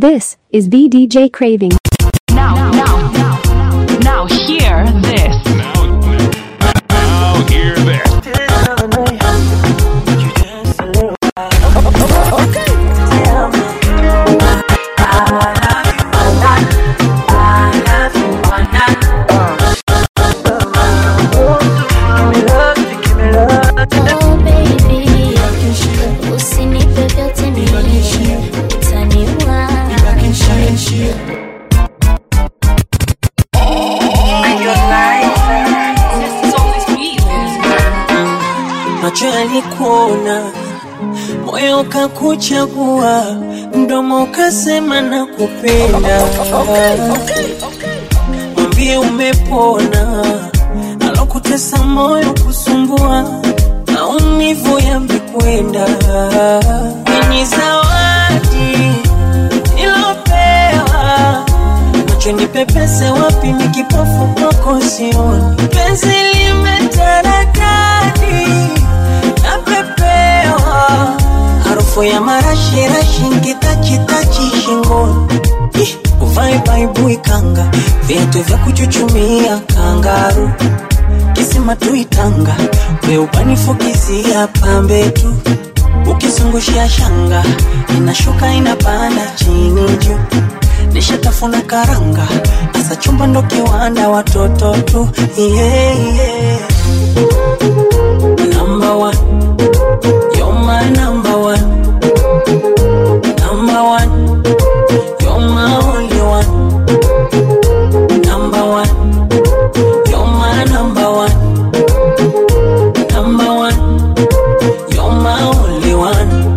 This is the DJ Craving. Now, now, now, now, hear this. Now hear this. Oh baby, usinipe vyote mimi, utaniua. macho yalikuona, moyo ukakuchagua, mdomo ukasema na kupenda. Mwambie umepona, alokutesa moyo kusumbua, maumivu yamekwenda. Ni zawadi nilopewa, macho nipepese wapi, ni kipofu kwako sioni, penzi limetaradadi napepewa harufu ya marashirashi nkitachitachi shingoni Ih, uvae baibui kanga viatu vya kuchuchumia kangaru kisima tuitanga weubanifukizia pambe tu ukizungushia shanga inashuka inapanda chini juu nishatafuna karanga asa chumba ndo kiwanda watoto tu yeah, yeah. Number one, you're my number one. Number one, you're my only one. Number one, you're my number one. Number one, you're my only one.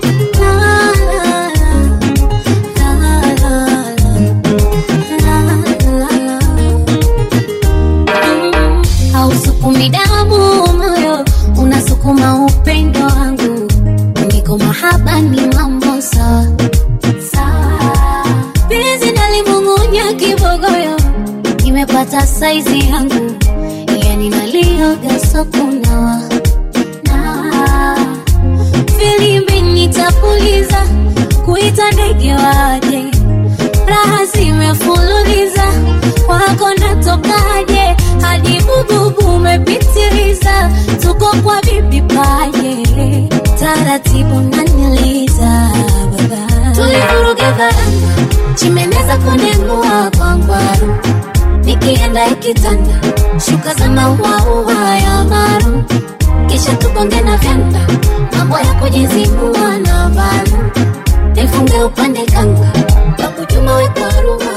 hausukumi damu moyo unasukuma upendo wangu niko mahaba ni mambo sawa sawa penzi nalimung'unya kibogoyo nimepata saizi yangu yani nalioga sokunawa na filimbi nitapuliza kuita ndege waje raha zimefululiza kwako natokaje hadi bububu umepitiliza tuko kwa bibi paje taratibu naniliza baba tulivuruge varanda chimeneza kunengua kwa ngwaru nikienda ikitanda shuka za mauaua ya maru kisha tugonge na vyanda mambo ya kujizingua na varu nifunge upande kanga bakujuma wekwaruma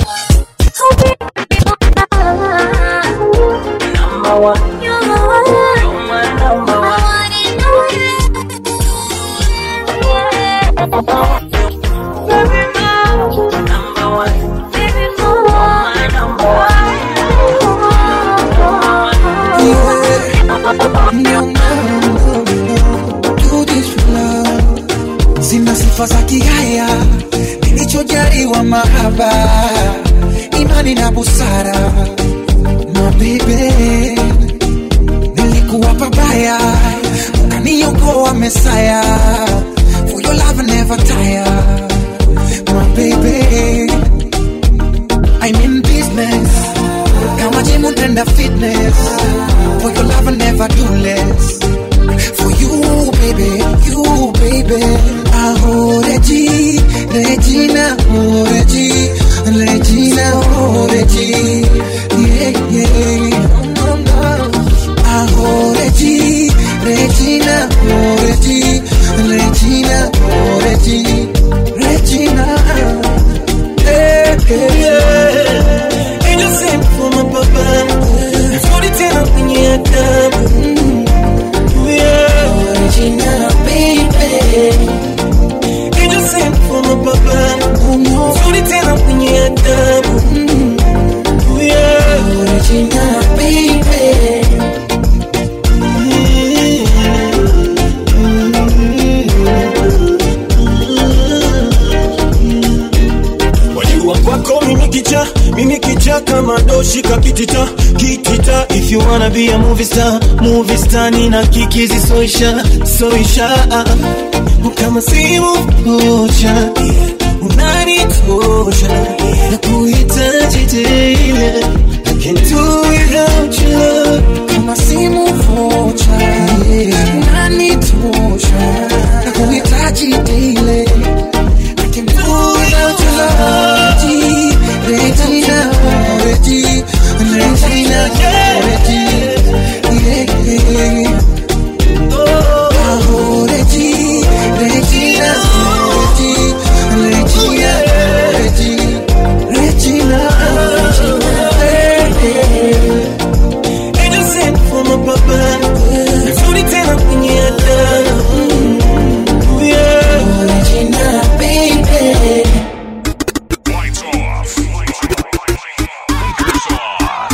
Number one, you're my number one. Number one, my number one. Sina sifa za kihaya, nilichojaliwa mahaba, imani na busara. Mabebe, nilikuwa pabaya, ukaniokoa Mesaya. For your love I never tire, my baby. I'm in business, kama gym unaenda fitness. For your love I never do less. For you, baby, you, baby. Oh, Regi, Regina, oh, Regi, Regina, oh, Regi. Yeah, yeah. No, no. Oh, Regi, Regina, oh, Regi, Regina, oh, Regi, Regina. Hey, hey, yeah. Angel sent for my papa. Nzuri tena kwenye adabu. Yeah. Regina, baby. Angel sent for my papa. Nzuri tena kwenye adabu. Yeah. Regina, baby. Wajua kwako mimi kicha, mimi kicha kama doshi kapitita kitita. If you wanna be a movie star, movie star nina kikizi soisha soisha kama simu moja unani inatosha na kuhitaji tena I can't do without your love kama simu vocha unanitosha na kuhitaji daily I can do without your love Regina, Regina, Regina, Regina, yeah. Oh, Regina, Regina, Regina, Regina, Regina, Regina. Angel sent for my papa Nzuri tena kwenye hata Mm, yeah. Regina, baby. Lights off. Speakers on.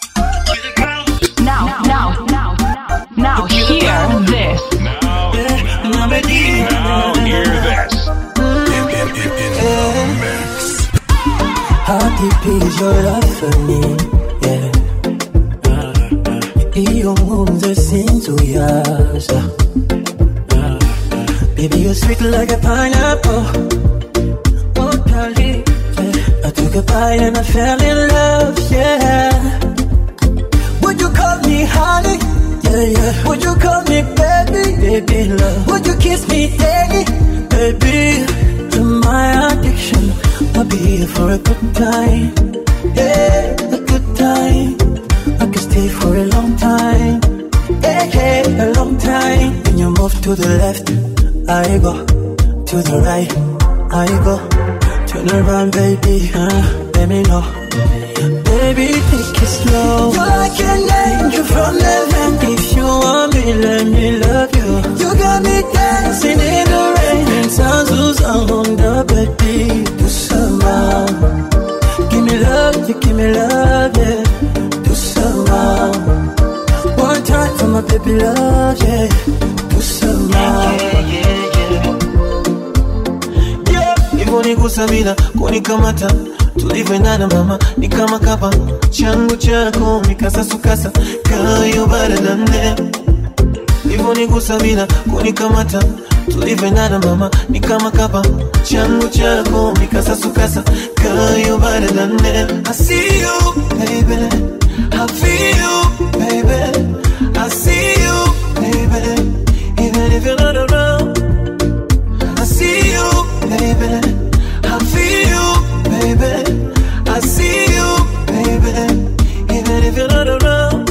Now, now, now, now, hear this. Now, Number D. now hear this. In, in, in, in the mix. How deep is your love for me? Yeah. Iyo nkunze sinzuyaza Baby you're sweet like a pineapple Oh darling yeah. I took a bite and I fell in love Yeah Would you call me honey? Yeah, yeah. Would you call me baby? Baby love Would you kiss me daddy? Baby You're my addiction I'll be here for a good time Yeah, a good time I can stay for a long time Yeah, yeah, a long time When you move to the left I go To the right I go Turn around baby huh? Let me know Baby, take it slow. You're like an angel from heaven. If you want me, let me love you. You got me dancing in the rain. And sounds on the baby. Do some more. Give me love, you give me love, yeah. Do some more. One time for my baby love, yeah. Do some more. Yeah, hivyo nigusa bila kunikamata tulivyoendana mama ni kama kapa changu chako mikasasukasa kayo baradane hivyo nigusa bila kunikamata tulivyoendana mama ni kama kapa changu chako mikasasukasa kayo baradane I see you baby I feel you baby I see you baby even if you're not around I see you, baby. I feel you, baby. I see you, baby. Even if you're not around.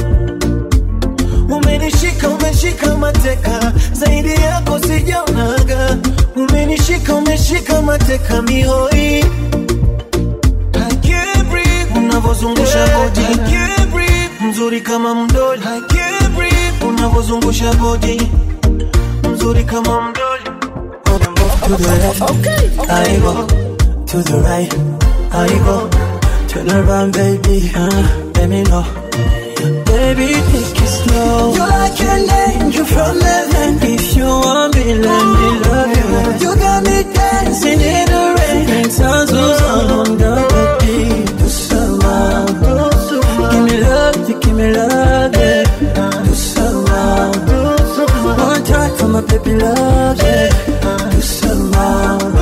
Umenishika, umeshika mateka, zaidi yako sijaonaga. Umenishika, umeshika mateka mihoi. I can't breathe. Unavozungusha body, I can't breathe. Mzuri kama mdoli, I can't breathe. Unavozungusha body, mzuri kama mdoli. To the left, I go. To the right, I go. Turn around, baby, huh? Let me know. Baby, take it slow. You're like an angel from heaven. If you want me, let me love you. You got me dancing in the rain. And sounds on the baby. Do some more. Give me love, you give me love, yeah. Do some more. One time for my baby love, yeah. Do some more.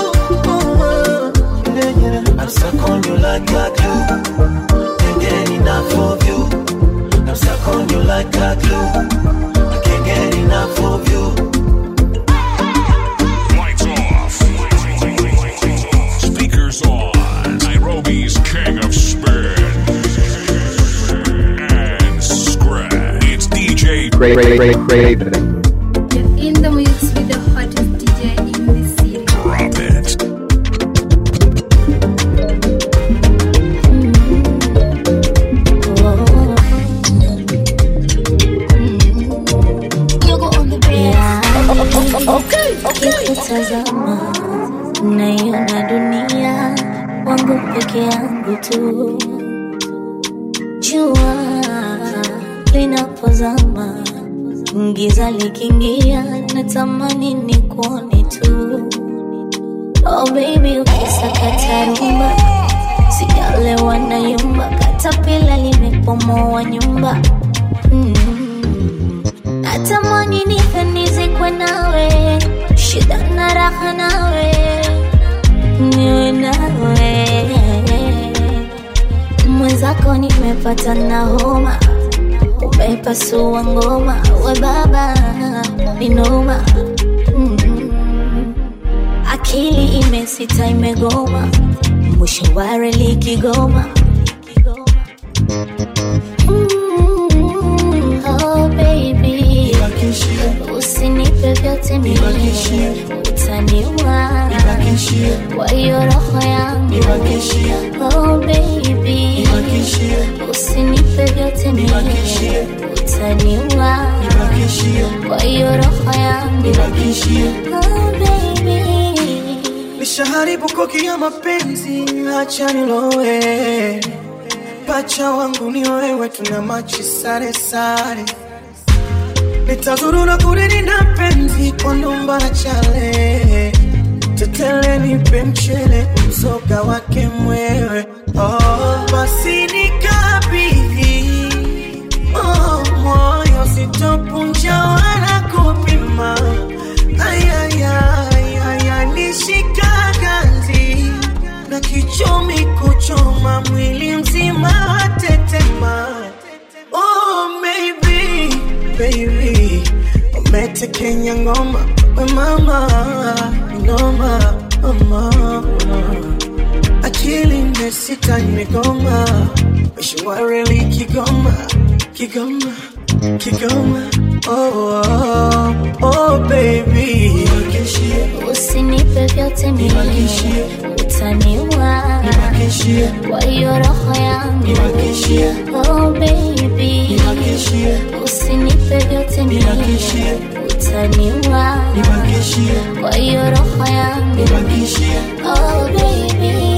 I'm stuck on you like a glue. Can't get enough of you. I'm stuck on you like a glue. I can't get enough of you. Lights off. Speakers on. Nairobi's king of spin and scratch. It's DJ Cra- cra- cra- Craven. You're in the mix with the hottest DJ in the city. Drop It. Ukitazama naiona dunia wangu peke yangu tu, jua linapozama, giza likiingia, natamani ni kuone tu. Oh baby, ukisakata rumba, sijalewa na yumba, katapila limepomoa nyumba mm. Natamani nife nizikwe nawe, shida na raha nawe, niwe nawe nimepata na homa umepasua ngoma we baba ni noma mm. akili imesita imegoma mwisho wa reli kigoma Mm, oh baby usinipe vyote mimi utaniwa kwa hiyo roho yangu oh baby usinipe vyote mimi utaniwa kwa hiyo roho yangu oh baby nishaharibu koki ya mapenzi, acha nilowe. Pacha wangu ni wewe, tuna machi sare sare. Nitazurura kulilinda penzi kwa nyumba na chale. Tetele nipe mchele, mzoga wake mwewe. Oh, basi nikabidhi oh, moyo sitopunja wala kupima. Ay, ay, ay, ay, ay, nishika ganzi na kichomi kuchoma mwili mzima watetema. Oh, maybe, baby, umetekenya ngoma we mama, noma mama, akili imesita imegoma, mishwareli Kigoma, Kigoma, Kigoma, oh, oh, oh baby, usinipe vyote mimi utaniwa kwa hiyo roho yangu oh baby usinipe vyote mimi utaniwa kwa hiyo roho yangu oh baby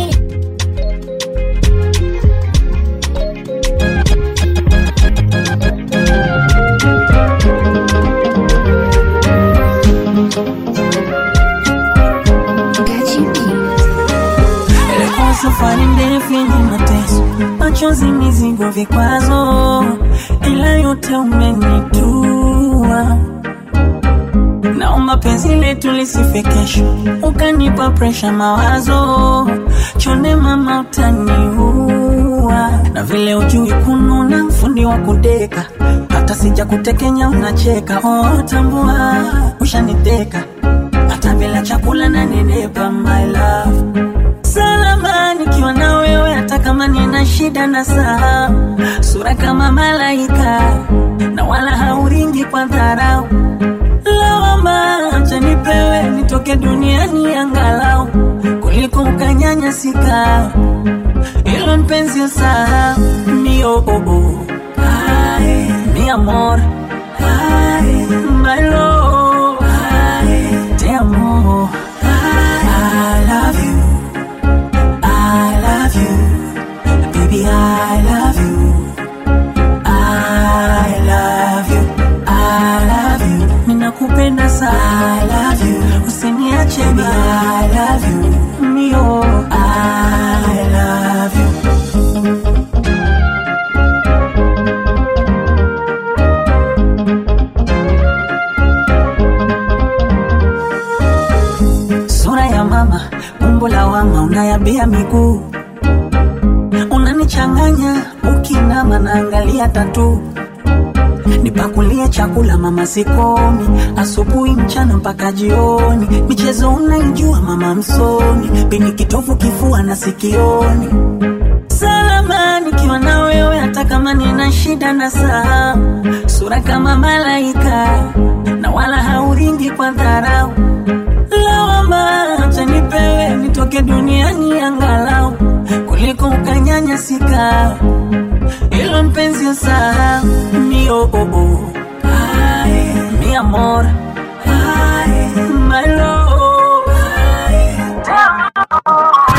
Ilikuwa safari ndefu yenye mateso, machozi, mizigo, vikwazo, ila yote umenitua. Naomba penzi letu lisife kesho, ukanipa presha, mawazo chone, mama utaniua. Na vile ujui kununa, mfundi wa kudeka, hata sija kutekenya unacheka. Oh, tambua ushaniteka, hata bila chakula na nenepa, my love salama nikiwa na wewe, hata kama nina shida na saa, sura kama malaika na wala hauringi kwa dharau. Lawama acha nipewe nitoke duniani angalau kuliko ukanyanyasika, ilo mpenzi usahau mi oh, oh, oh. Ay, mi amor Ay, my love Ay, te amo I love you I love you, baby. I love you. I love you. I love you. Ninakupenda sana. I love you. Usiniache baby. I love you. Mio. I love you. Sura ya mama, umbo la wama, unayabia miguu, unanichanganya ukinama, naangalia tatu nipakulie chakula mama, sikomi asubuhi, mchana mpaka jioni. Michezo unaijua mama, msomi pini kitovu, kifua na sikioni. Salama nikiwa na wewe, hata kama nina shida na saa, sura kama malaika na wala hauringi kwa dharau lawama acha nipewe nitoke duniani angalau kuliko ukanyanyasika ilo mpenzi usahau mi oh, oh, oh. Ay, mi amor Ay, my love Ay,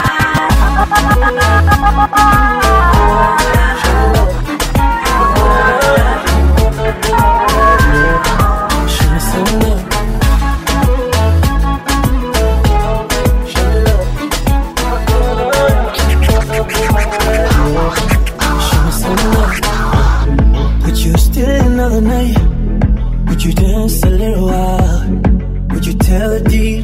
Would you still another night? Would you dance a little while? Would you tell the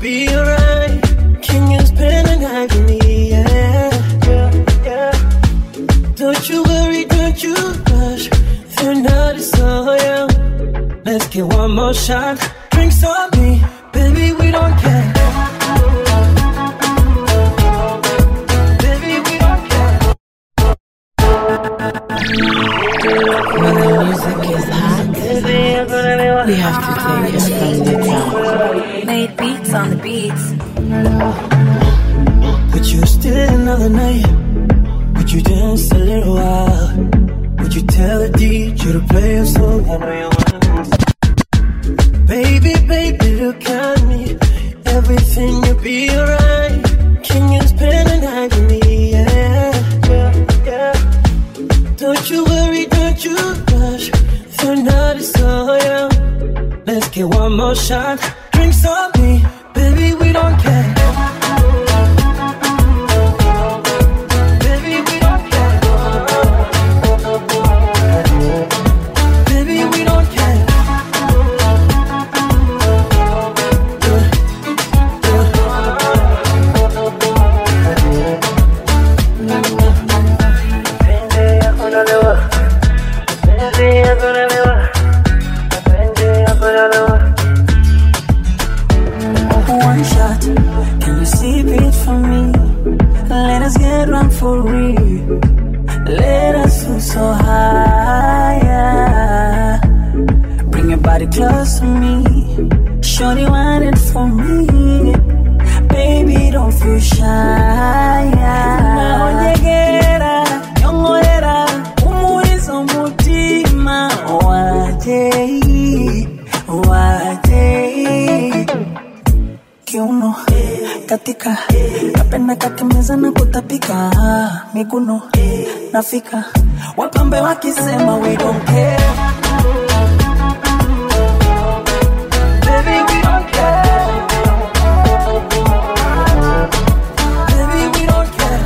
be alright. Can you spend the night with me? Yeah, yeah, yeah. Don't you worry, don't you rush. The night is so young. Let's get one more shot. Drinks on me, baby, we don't care. Baby, we don't care. When the music is hot, we have to take it from the top. Made beats on the beats. Would you stay another night? Would you dance a little while? Would you tell the DJ to play a song? I know you wanna dance. Baby, baby, look at me. Everything will be alright. Can you spend the night with me? Yeah, yeah, yeah. Don't you worry, don't you rush. The night is so young. Let's get one more shot. Drinks on me, baby, we don't care. Baby, we don't care. Baby, we don't care. One shot, can you sip it for me? Let us get drunk for real. Let us feel so high. Bring your body close to me. Shorty want it for me. Baby, don't feel shy. Naonyegera, nyongorera, umuizo mutima. Wajei, wajei kiuno katika napenda kakimeza na kutapika miguno nafika wapambe wakisema we don't care Baby, we don't care. Baby, we don't care.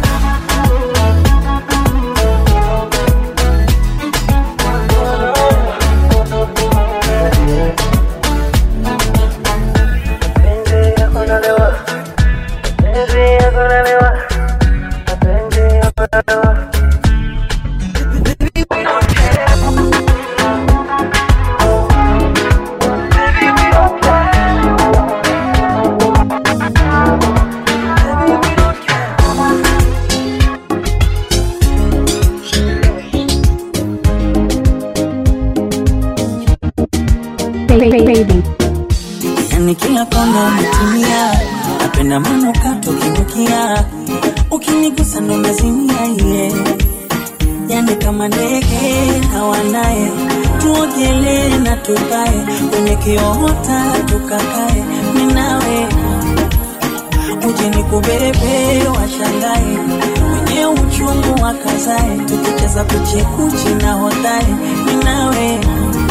Cra- cra- Craving. yani kila kona umetumia napenda manukato kinukia ukinigusa ndo nazimia ye yani kama ndege hawanaye tuogelee na tukae kwenye kiota tukakae minawe uje ni kubebe washangae wenye uchungu wakazae tukicheza kuchekuchi na hodhae minawe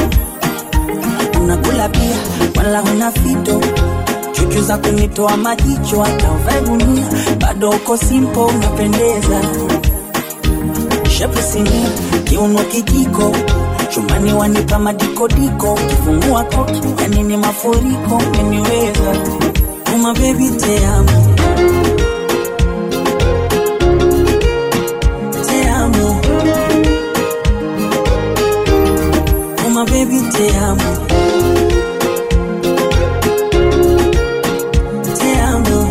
unakula pia wala una fito chuchu za kunitoa majicho hata uvae gunia bado uko simpo unapendeza shepu sinia kiuno kijiko chumani wanipa madikodiko kifungua koki yani ni mafuriko umeniweza uma bebi teamo teamo uma bebi teamo te amo.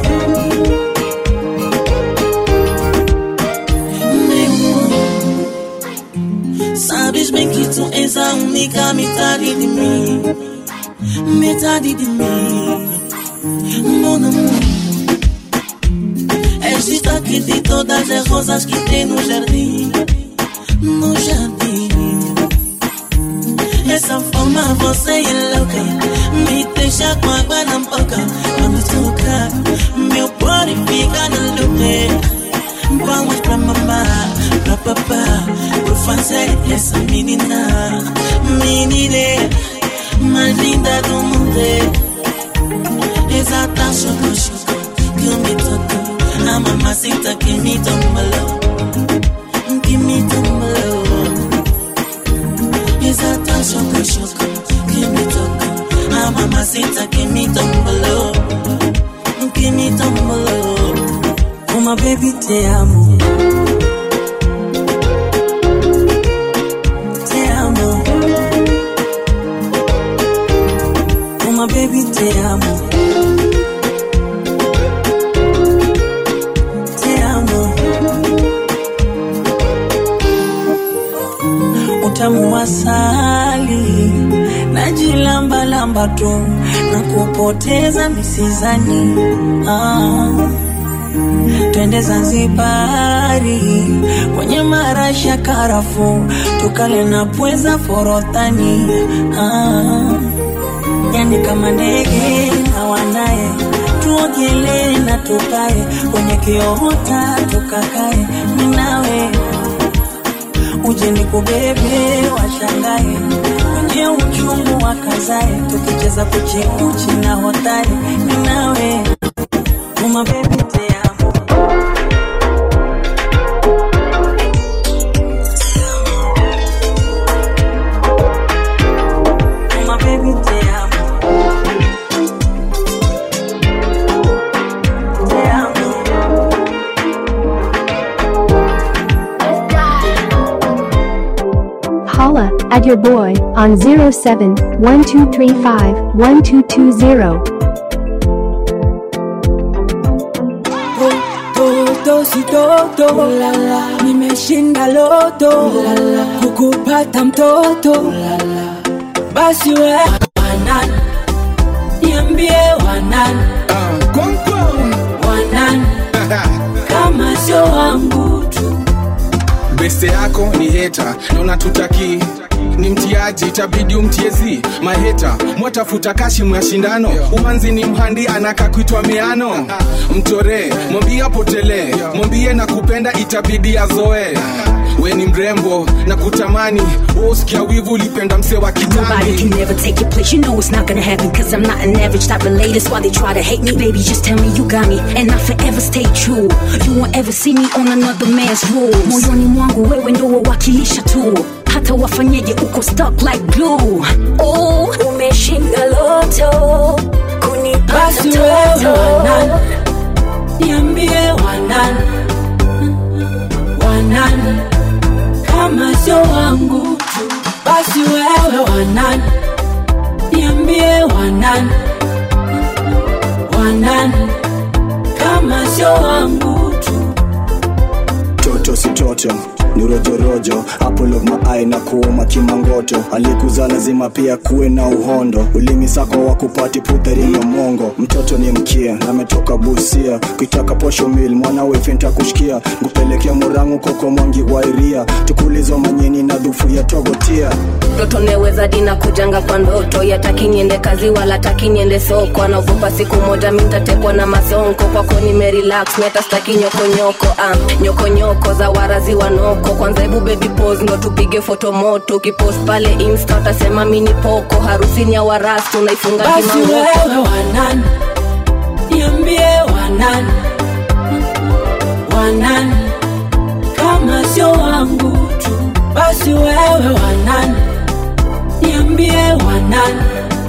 Sabes bem que tu és a única metade de mim, metade de mim, mon amour. És destaque de todas as rosas que tem no jardim, no jardim. Essa forma você é louca, me deixa com água na boca. Quando toca, meu body fica no lugar. Vamos pra mamá, pra papá, por fazer essa menina, menina mais linda do mundo. Exata choco choco que me tocou, a mamacita que me tombalou, que me tombalou. Exata choco choco que me tocou, a mamacita que me tombalou, ukinitambo oh my baby te amo te amo oh my baby te amo te amo utamu wa asali najilambalamba tu na kupoteza misizani ah. twende Zanzibari kwenye marashi ya karafu tukale na pweza forodhani ah. yani kama ndege na wanaye tuogelee na tukae kwenye kiota tukakae minawe uje nikubebe washangae kwenye uchungu wakazae tukicheza kuchikuchi na hodari ninawe uma bebi te amo Uma baby te amo Te amo Holla at your boy on 07 1235 1220. toto si toto nimeshinda loto kukupata mtoto basi we wanan niambie wanan wanan kama sio wangu tu beste yako ni heta na unatutaki ni mtiaji itabidi umtiezi maheta mwatafuta kashi mwa shindano umanzi ni mhandi anaka kuitwa miano mtore mwambie apotelee mwambie na kupenda itabidi azoe we ni mrembo na kutamani usikia wivu ulipenda mse wa Nobody can kitambi never take your place. You know it's not gonna happen. Cause I'm not an average type of lady. That's why they try to hate me. Baby, just tell me you got me. And I forever stay true. You won't ever see me on another man's rules. Moyoni mwangu wewe ndo wawakilisha tu. Hata wafanyeje uko stuck like glue. Oh, umeshinda loto. Kunipata basi wewe toto. wanan niambie wanan wanan kama sio wangu tu basi wewe wanan niambie wanan wanan kama sio wangu tu toto si toto ni rojorojo apple of my eye na kuuma kimangoto alikuza lazima pia kuwe na uhondo ulimi sako wa kupati putheriyo mongo mtoto ni mkia na ametoka busia kuitaka posho mil mwana wefenta kushikia ngupelekea murangu koko mwangi wairia tukulizo manyeni na dhufu ya togotia mtoto neweza dina kujanga kwa ndoto yataki niende kazi wala taki niende soko anaogopa siku moja mintatekwa na masonko kwako nimerelax meta staki nyokonyoko um, nyokonyoko za warazi wanoko kwanza hebu baby pose ndo tupige foto moto ukipost pale insta utasema mini poko harusini ya warastu unaifunga basi kimangoko wewe wanan niambie wanan wanan kama sio wangu tu basi wewe wanan niambie wanan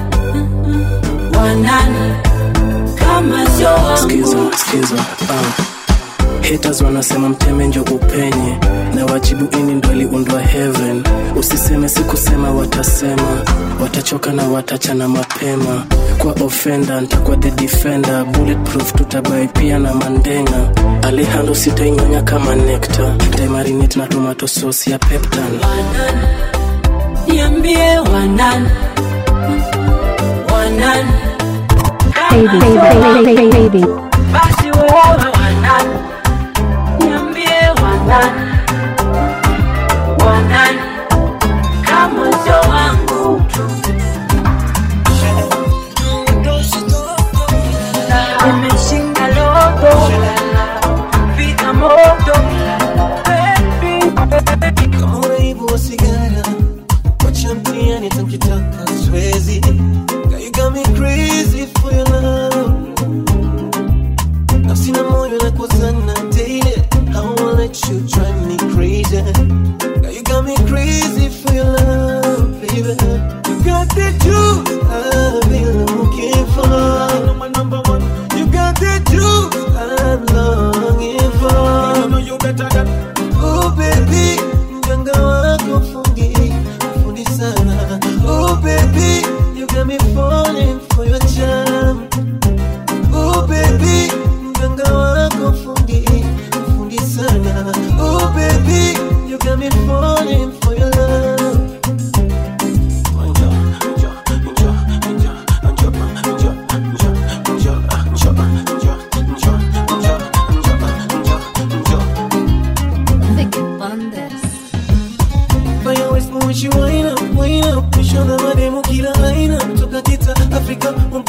wanan kama sio skiza wangu skiza uh. haters wanasema mteme njo upenye na wajibu ini ndo aliundwa heaven usiseme sikusema watasema watachoka na watachana mapema kwa ofenda ntakuwa the defender bulletproof tutabai pia na mandenga alehando sitainyonya kama nekta ntaimarinate na tomato sauce ya peptan niambie wanan wanan Baby, baby, baby, baby. basi wewe wanan niambie wanan wanan kama sio wangu tu Nimeshinda loto vita moto kama uraibu wa sigara wacha mtiani tankitaka siwezi Girl, you got me crazy for your love nafsi na moyo na kuzana daily I won't let you drive me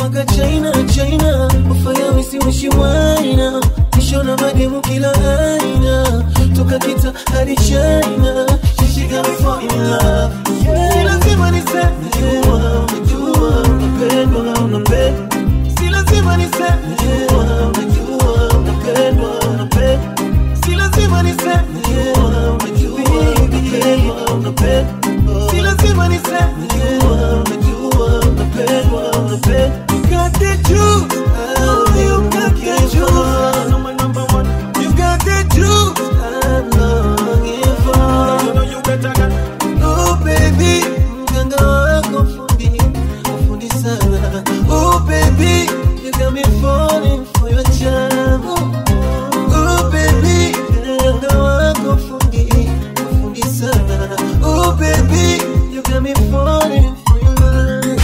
mpaka china china ufaya wisiwishi waina nishona mademu kila aina toka kita hadi china She got me fall in love yeah. Si lazima niseme najua unajua unapendwa unapendwa Si lazima niseme najua unajua unapendwa unapendwa Si lazima niseme najua unajua unapendwa unapendwa Si lazima niseme najua unajua unapendwa unapendwa You got the juice oh, you got the juice I'm number one You got the juice I'm longing for You know you better get Oh baby mganga wako fundi fundi sana Oh baby you got me falling for your charm Oh baby mganga wako fundi fundi sana Oh baby you got me falling for your love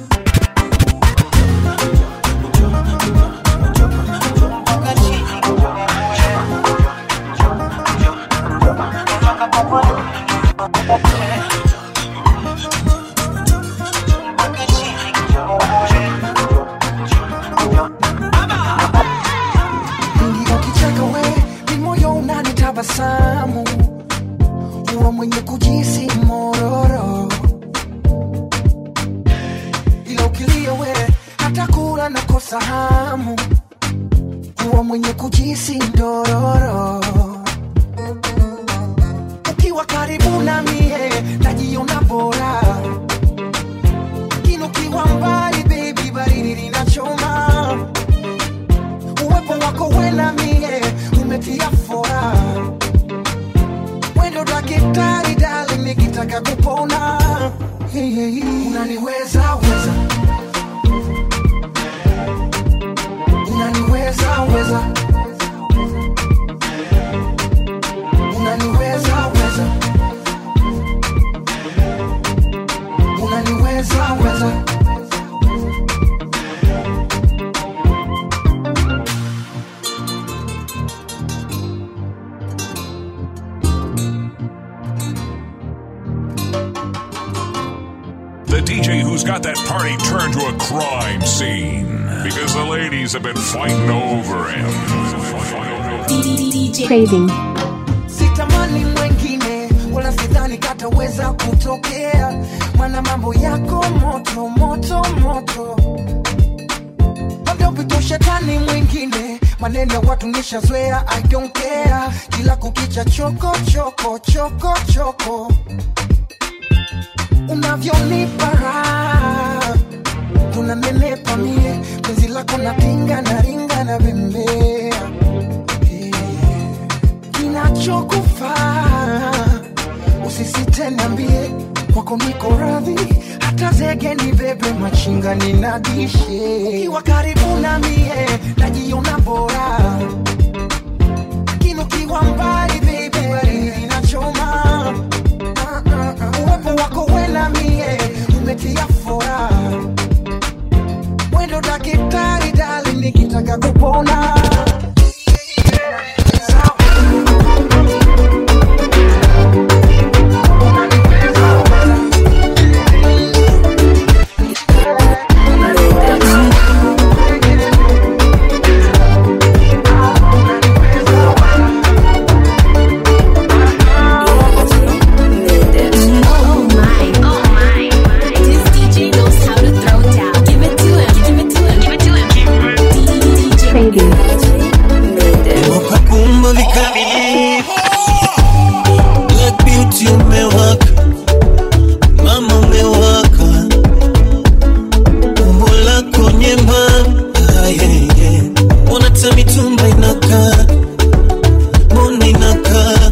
Ndio ukicheka we ni moyo unanitabasamu huwa mwenye kujisi mororo ila ukilia we hata kula nakosa hamu huwa mwenye kujisi ndororo ukiwa karibu na mie najiona bora kini ukiwa mbali bebi baridi linachoma uwepo wako wena mie umetia fora wendo dakitari dali nikitaka kupona Hey, hey, hey. unaniweza weza unaniweza weza unaniweza weza unaniweza weza The DJ who's got that party turned to a crime scene because the ladies have been fighting over him. Craving. sitamani mwengine wala sidhani kataweza kutokea mana mambo yako moto moto moto labda upito shetani mwingine maneno ya watu nishazoea i don't care kila kukicha choko choko choko choko unavyonipa raha unanenepa mie penzi lako natinga na ringa na bembea kinachokufaa usisite niambie kwako niko radhi hata zege ni bebe machinga ninadishe ukiwa karibu na mie najiona bora lakini ukiwa mbali bebe baridi inachoma Ah, ah, ah. uwepo wako wena mie umetia fora wendo dakitari dali nikitaka kupona Oh my, oh my. This DJ knows how to throw down. Give it to him, give it to him, give it to him. DJ Craving. Kumba vikamilifu Black beauty umewaka Mama umewaka Umbo lako nyembamba yeah, yeah. Mbona hata mitumba inakaa Mbona inakaa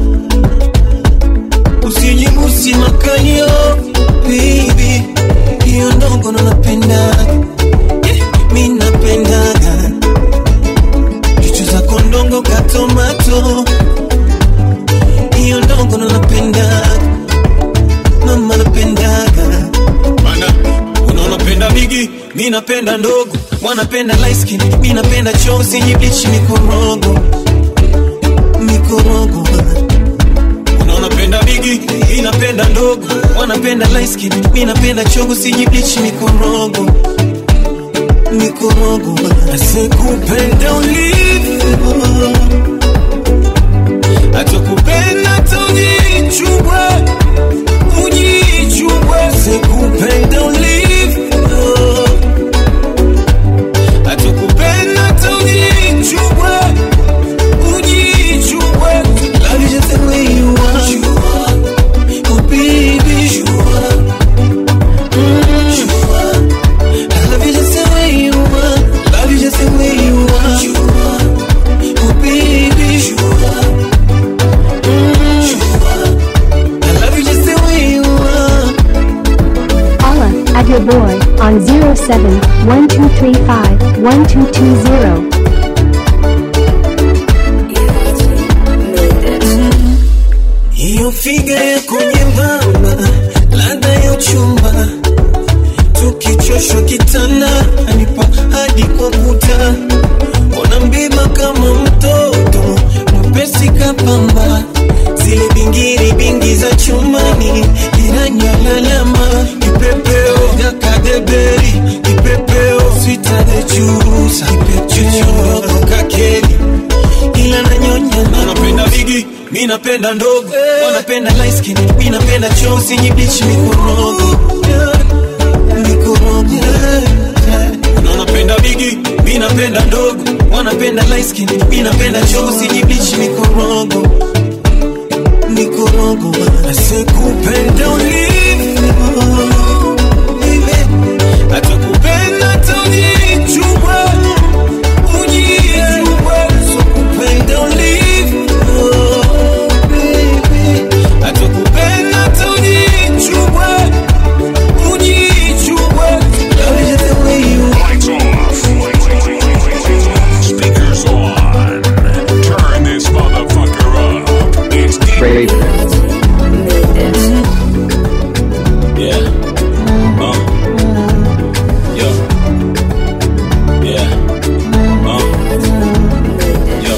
Usijibusi makalio Baby Hiyo ndogo ndo napendaga yeah, Mi napendaga Chuchu zako ndongo ka tomato hiyo ndogo ndo napendaga mama napendaga mana unaona penda bigi mi napenda ndogo wanapenda light skin mi napenda chozi nyiblichi mikorogo mikorogo unaona penda bigi mi napenda ndogo wanapenda light skin mi napenda chogo sinyiblichi mikorogo mikorogo asikupenda ulivyo atakupenda tujichubwe ujichubwe sikupenda ulivyo atakupenda tujichubwe ujichubwe love you just the way you are oh baby Mm. I love you just the way you are love you just the way you are oh baby Mm. I love you just the way you are Holla at your boy on 07 1235 1220. hiyo figa yako nyembamba, ladha ya uchumba, tukichoshwa kitanda anipa hadi kwa kuta, ona mbeba kama mtoto mwepesi kapamba, zile bingiri bingi za chumani inanyalalama, kipepeo yakadeberi, kipepeo sitadechusa, kipepeo kakeli ila nanyonya anapenda bigi mi napenda ndogo wanapenda light skin mi napenda chosi nyibichi mikorogo mikorogo wanapenda bigi mi napenda ndogo wanapenda light skin mi napenda chosi nyibichi mikorogo mikorogo asikupenda ulivyo atakupenda tujichubwe ujichubwe sokupenda ulivyo atakupenda tujichubwe ujichubwe love you just the way you Lights off. Speakers on. Turn this motherfucker up. It's DJ. Yeah. Uh. Yo. Yeah. Uh. Yo.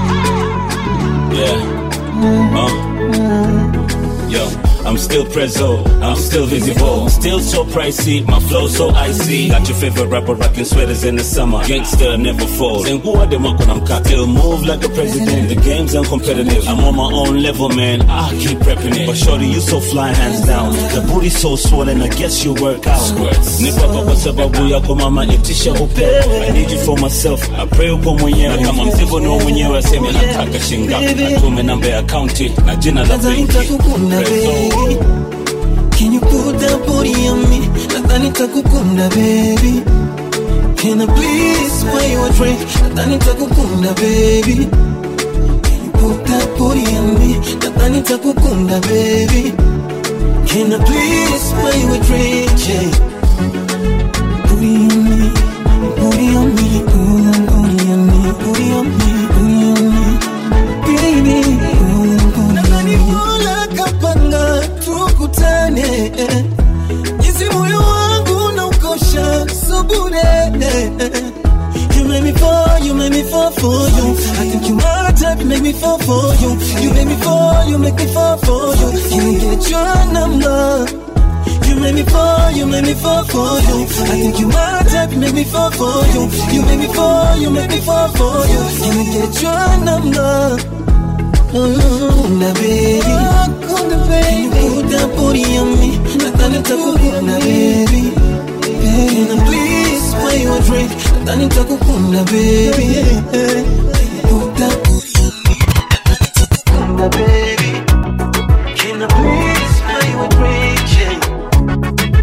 Yeah. Uh. Yo. I'm still prezzo, I'm still visible, still so pricey, my flow so icy. Got your favorite rapper rocking sweaters in the summer, gangster never falls. And who are them up when I'm cocked? Still move like the president. The game's uncompetitive. I'm on my own level, man. I keep prepping it. But shorty, you so fly, hands down. The booty so swollen, I guess you work out. Nipa kwa sababu yako mama, itisha upe. I need you for myself. I pray uko mwenyewe. Na kama mzigo ni wa mwenyewe, aseme nataka shingapi. Atume namba ya akaunti na jina la Nadhani benki. nitakukunda baby Can you put that body on me Nadhani nitakukunda baby Can I please buy you a drink Nadhani nitakukunda baby Can you put that body on me Nadhani nitakukunda baby Can I please buy you a drink yeah. Booty on me Booty on me Booty on me Booty on me Booty on me Baby Nadhani mola kapanga tukutane jinsi moyo wangu na ukosha subure You make me fall, you make me fall for you. I think you my type, you make me fall for you. You make me fall, you make me fall for you. Can I get your number? You make me fall, you make me fall for you. I think you my type, you make me fall for you. You make me fall, you make me fall for you. Can I get your number? Kuna baby, kuna baby, put that booty on me. Nadhani nitakukuna baby. Can I please buy you a drink? Nadhani nitakukuna baby. Put that booty on me. Nadhani nitakukuna baby. Can I please buy you a drink? Yeah.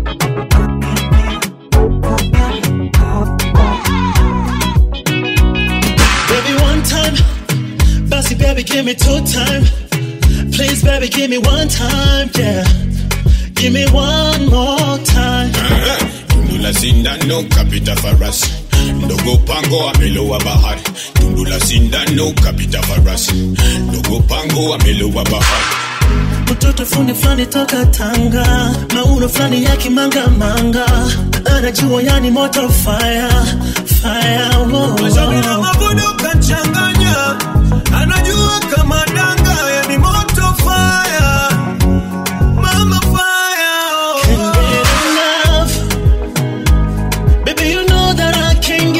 Baby, one time. Bossy, baby, give me two time. Please, baby, give me one time. Yeah. Give me one more time. tundu la sindano kapita farasi ndogo pango amelowa bahari tundu la sindano kapita farasi ndogo pango amelowa bahari mtoto fundi fulani toka Tanga, mauno fulani ya kimanga-manga, anajua yani moto fire fire. Oh, Mashauri na mavuno kachanganya, anajua kama danga, yani moto fire, mama fire. Can't get enough. Baby, you know that I can't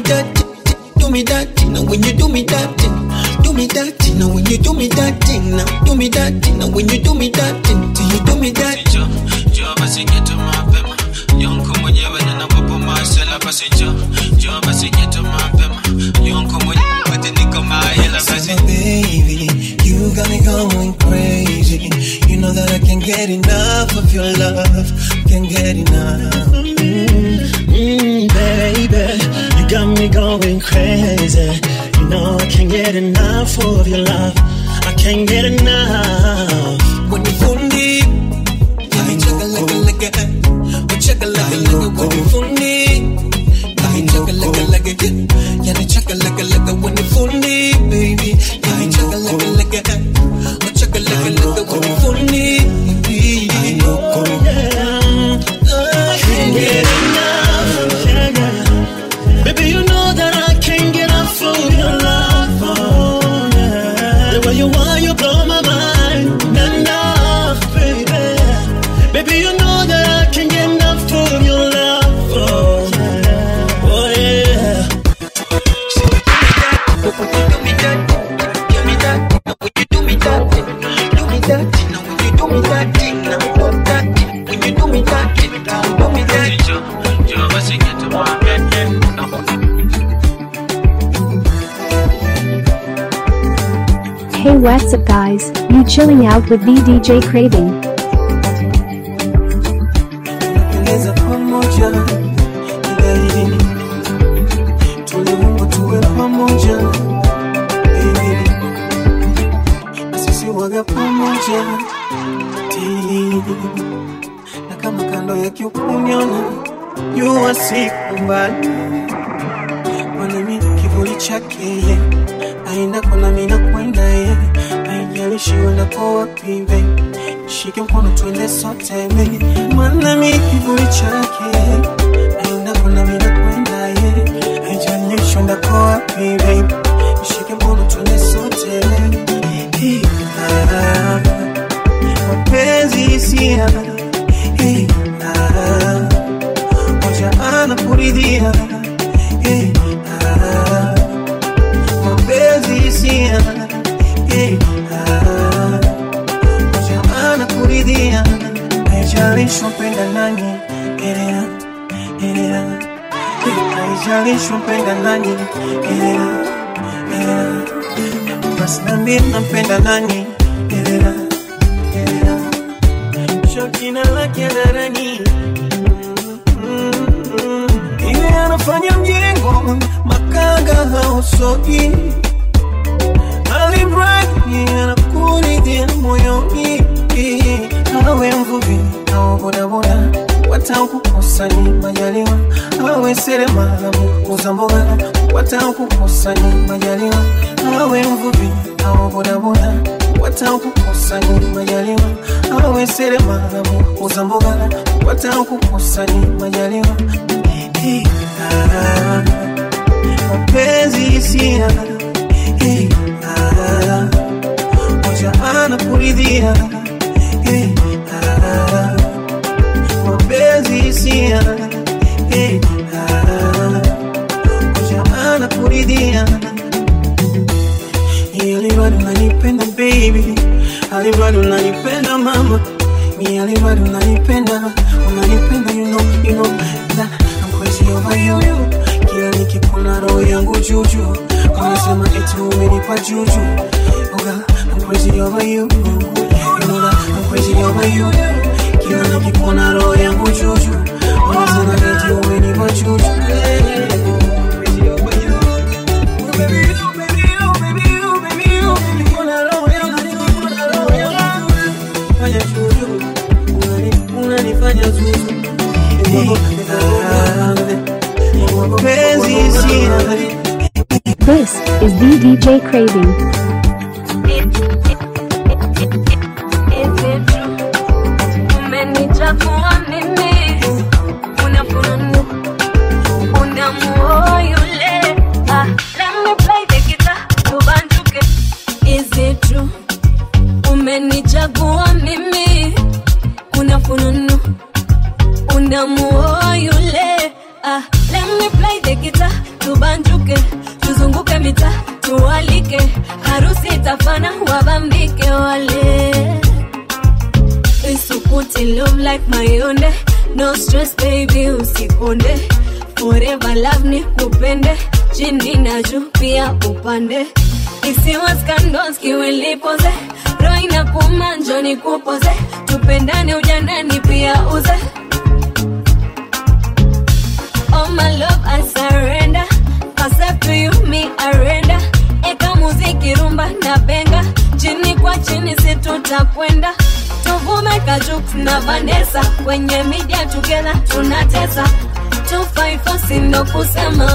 that, do me that thing. Now when you do me that thing, do me that thing. Now when you do me that thing, now do me that thing. Now when you do me that thing, do you do me that? Njoo basi geto mapema, yonko mwenyewe ninapopo masela basi njoo, njoo basi geto mapema, yonko mwenyewe wote niko mahela basi. baby, you got me going crazy. You know that I can't get enough of your love. Can't get enough. Mm, baby, you got me going crazy. You know I can't get enough of your love. I can't get enough. When you fundi, I chugga like a like a, oh chugga like a like a when you fundi. I chugga like a like a, yeah, I chugga like a like a when you fundi, baby. I chugga like a like a, oh chugga like a like a when you fundi, baby. I know, I can't get enough. Yeah, yeah. Baby, you know that I can't get enough of your love. Oh, yeah. The way you are, you blow my mind. Enough, baby. Baby, you know that I can't get enough of your love. Oh, yeah. Oh, yeah. Njoo basi geto mapema. Hey what's up guys, you chilling out with the DJ Craving. Tunaweza pamoja baby, tuliumbwa tuwe pamoja baby, sisi waga pamoja ti na kama kando ya kiukuniona jua siku mbali mwanami kivuli chake ye aenda kona mina kwenda ye aijalishi uendapo wapi baby shike mkono twende sote baby mwanami kivuli chake aenda kona mina kwenda ye aijalishi uendapo wapi baby shike mkono twende sote Hey, ah, mapenzi hisia Hey, ah, moja anakuridhia Hey, ah, mapenzi hisia Hey, ah, moja anakuridhia haijalishi mpenda nani elea elea haijalishi mpenda nani elea elea basi nambie nampenda nani elea elea shakina lake hadharani ile anafanya mjengo makanga hausogi alimradi anakuridhia moyoni awe mvuvi au bodaboda watakukosa ni majaliwa awe seremala muuza mboga watakukosa ni majaliwa awe mvuvi au bodaboda watakukosa ni majaliwa awe seremala muuza mboga watakukosa ni majaliwa Hey, ah, mapenzi hisia Hey, ah, moja anakuridhia Hey, ah, mapenzi hisia Hey, ah, moja anakuridhia Alibado unanipenda baby, alibado unanipenda mama, mi alibado unanipenda, unanipenda you know, you know that I'm crazy over you. Kila nikikuna roho yangu juju, unasema eti umenipa juju. Oh girl, I'm crazy over you. You know that I'm crazy over you. Kila nikikuna roho yangu juju, unasema eti umenipa juju. Crazy over you. Oh, baby, you, baby, you, baby, you, baby, you, baby. Kuna roho yangu, kuna roho yangu. Fanya juju, unani- unanifanya zuzu. Mapenzi sina This is the DJ Craving. Umenichafua mimi, unafununu, unamuoa yule. Ah, let me play the guitar, tubanjuke. Is it true? Umenichagua mimi, kuna fununu, unamuoa yule. Ah, let me play the guitar, tubanjuke. like mayonde no stress baby usikonde forever love ni kupende chini na juu pia upande isiwa scandals kiwilipoze roho inakuma njo nikupoze tupendane ujanani pia uze Oh my love I surrender Myself to you me arenda Eka muziki rumba na benga Chini kwa chini si tutakwenda Tuvume kajuk na Vanessa Kwenye media together tunatesa 254 sindo kusema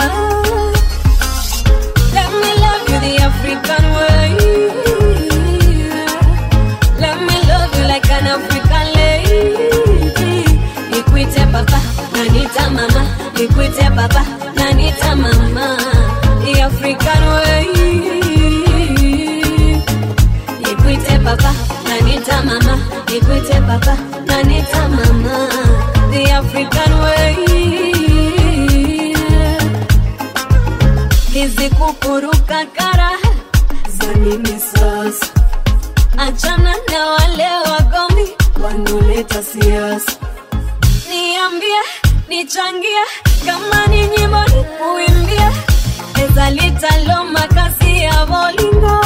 Let me love you the African way Let me love you like an African lady Nikwite papa, nanita mama Nikwite papa, nanita mama The African way Nikwite papa, nanita mama Nikwite papa, nanita mama The African way Hizi kukuruka kara za nini sasa? Achana na wale wagomi wanaoleta siasa. Niambie, nichangie, kama ni nyimbo nikuimbie, eza litalo makasi ya bolingo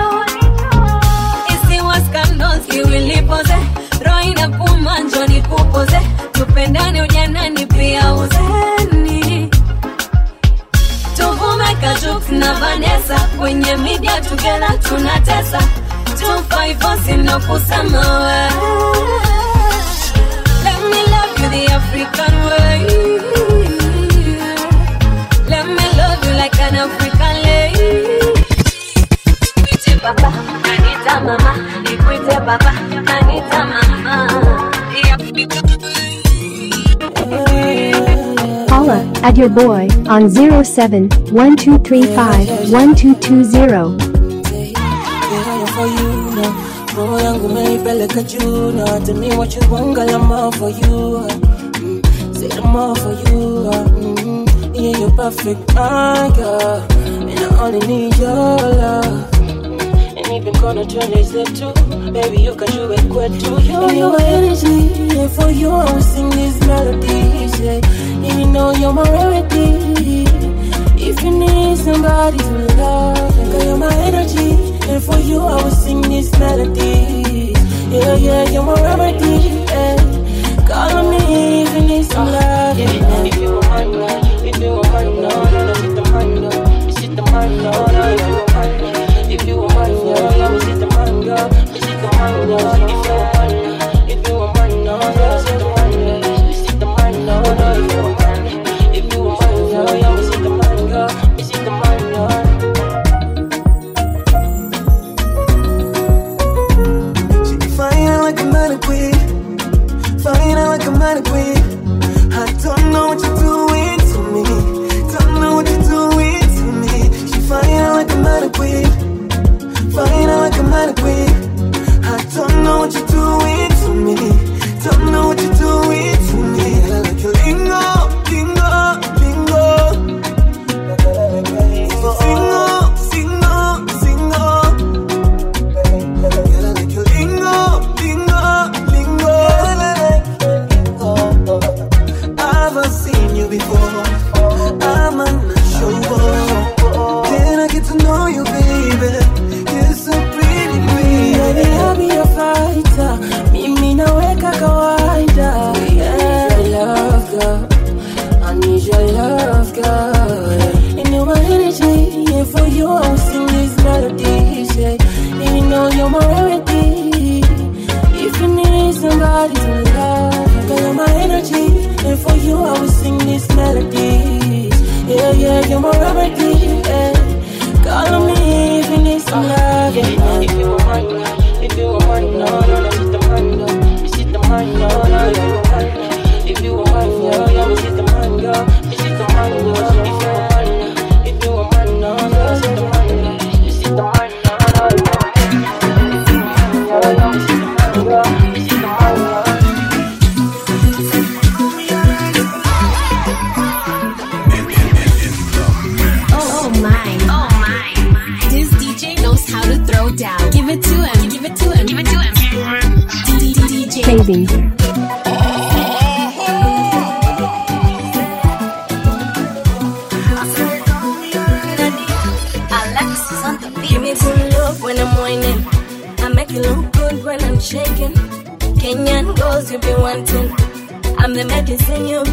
isiwa scandals kiwilipoze, roho inakuma njo nikupoze, tupendane ujanani pia uzeni tuvume kajuk na Vanessa kwenye media together tunatesa 254 sino kusema we Let me love you the African way Let me love you like an African lady Nikwite papa, nanita mama Nikwite papa, nanita mama The African Holla at your boy on 07 1235 1220. Yeah, for you now. Roho yangu meipeleka juu na tell me what you want, girl, I'm all for you. Mm, say I'm all for you. Mm, yeah, you're perfect, my girl. And I only need your love. And even gonna turn this too. Baby, you can do it quick too. You, you my energy. Yeah, for you, I will sing these melodies. Yeah, and you know you're my rarity. If you need somebody to love, girl, you're my energy. And for you, I will sing these melodies. Yeah, yeah, you're my remedy. Yeah. Call on me if you need some love. Yeah, if you want mine, no. if you want mine, no, no, no, sit the mine, no, you sit the mine, no, no, if you want mine, no. if you want mine, no, yeah, we sit the mine, no, you sit the mine, no, if you want mine, no, if you want mine, no, yeah, sit the mine, no, you sit the mine, no, no, if you want mine, if you want mine, no, yeah, we sit the mine, no, you sit the mine, no. Fine like a mannequin, fine like a mannequin. I don't know what you're doing to me, don't know what you're doing to me. She fine like a mannequin, fine like a mannequin. I don't know what you're doing to me, don't know what you're doing to me. I like your lingo, lingo, lingo. Single, single, single. Girl, I like your lingo, lingo, lingo. I've seen you before. I'm unsure. Can I get to know you, baby? You're so pretty, Baby, I'll be baby. a fighter. Mimi naweka kawaida. Yeah, love girl. I need your love, girl. And you're my energy. Yeah, for you, I'll sing these melodies. Yeah, and you know you're my remedy. If you need somebody to love, girl, you're my energy. And for you, I will sing these melodies. Yeah, yeah, you're my remedy. Yeah. Call on me if you need some love. Yeah, if you want mine, if you want mine, no, no, no, sit the mine, no, you sit the mine, no, no, if you want mine, if you want mine, yeah, yeah, we sit the mine, girl, you sit the mine, no, if you want mine, if you want mine, no, no, sit the mine, no, you sit the mine, no, no, if you want mine, if you want mine, yeah, yeah, we sit the mine, girl, you sit the mine, no. Oh my. Oh my. This DJ knows how to throw down. Give it to him. Give it to him. Give it to him. DJ. Baby.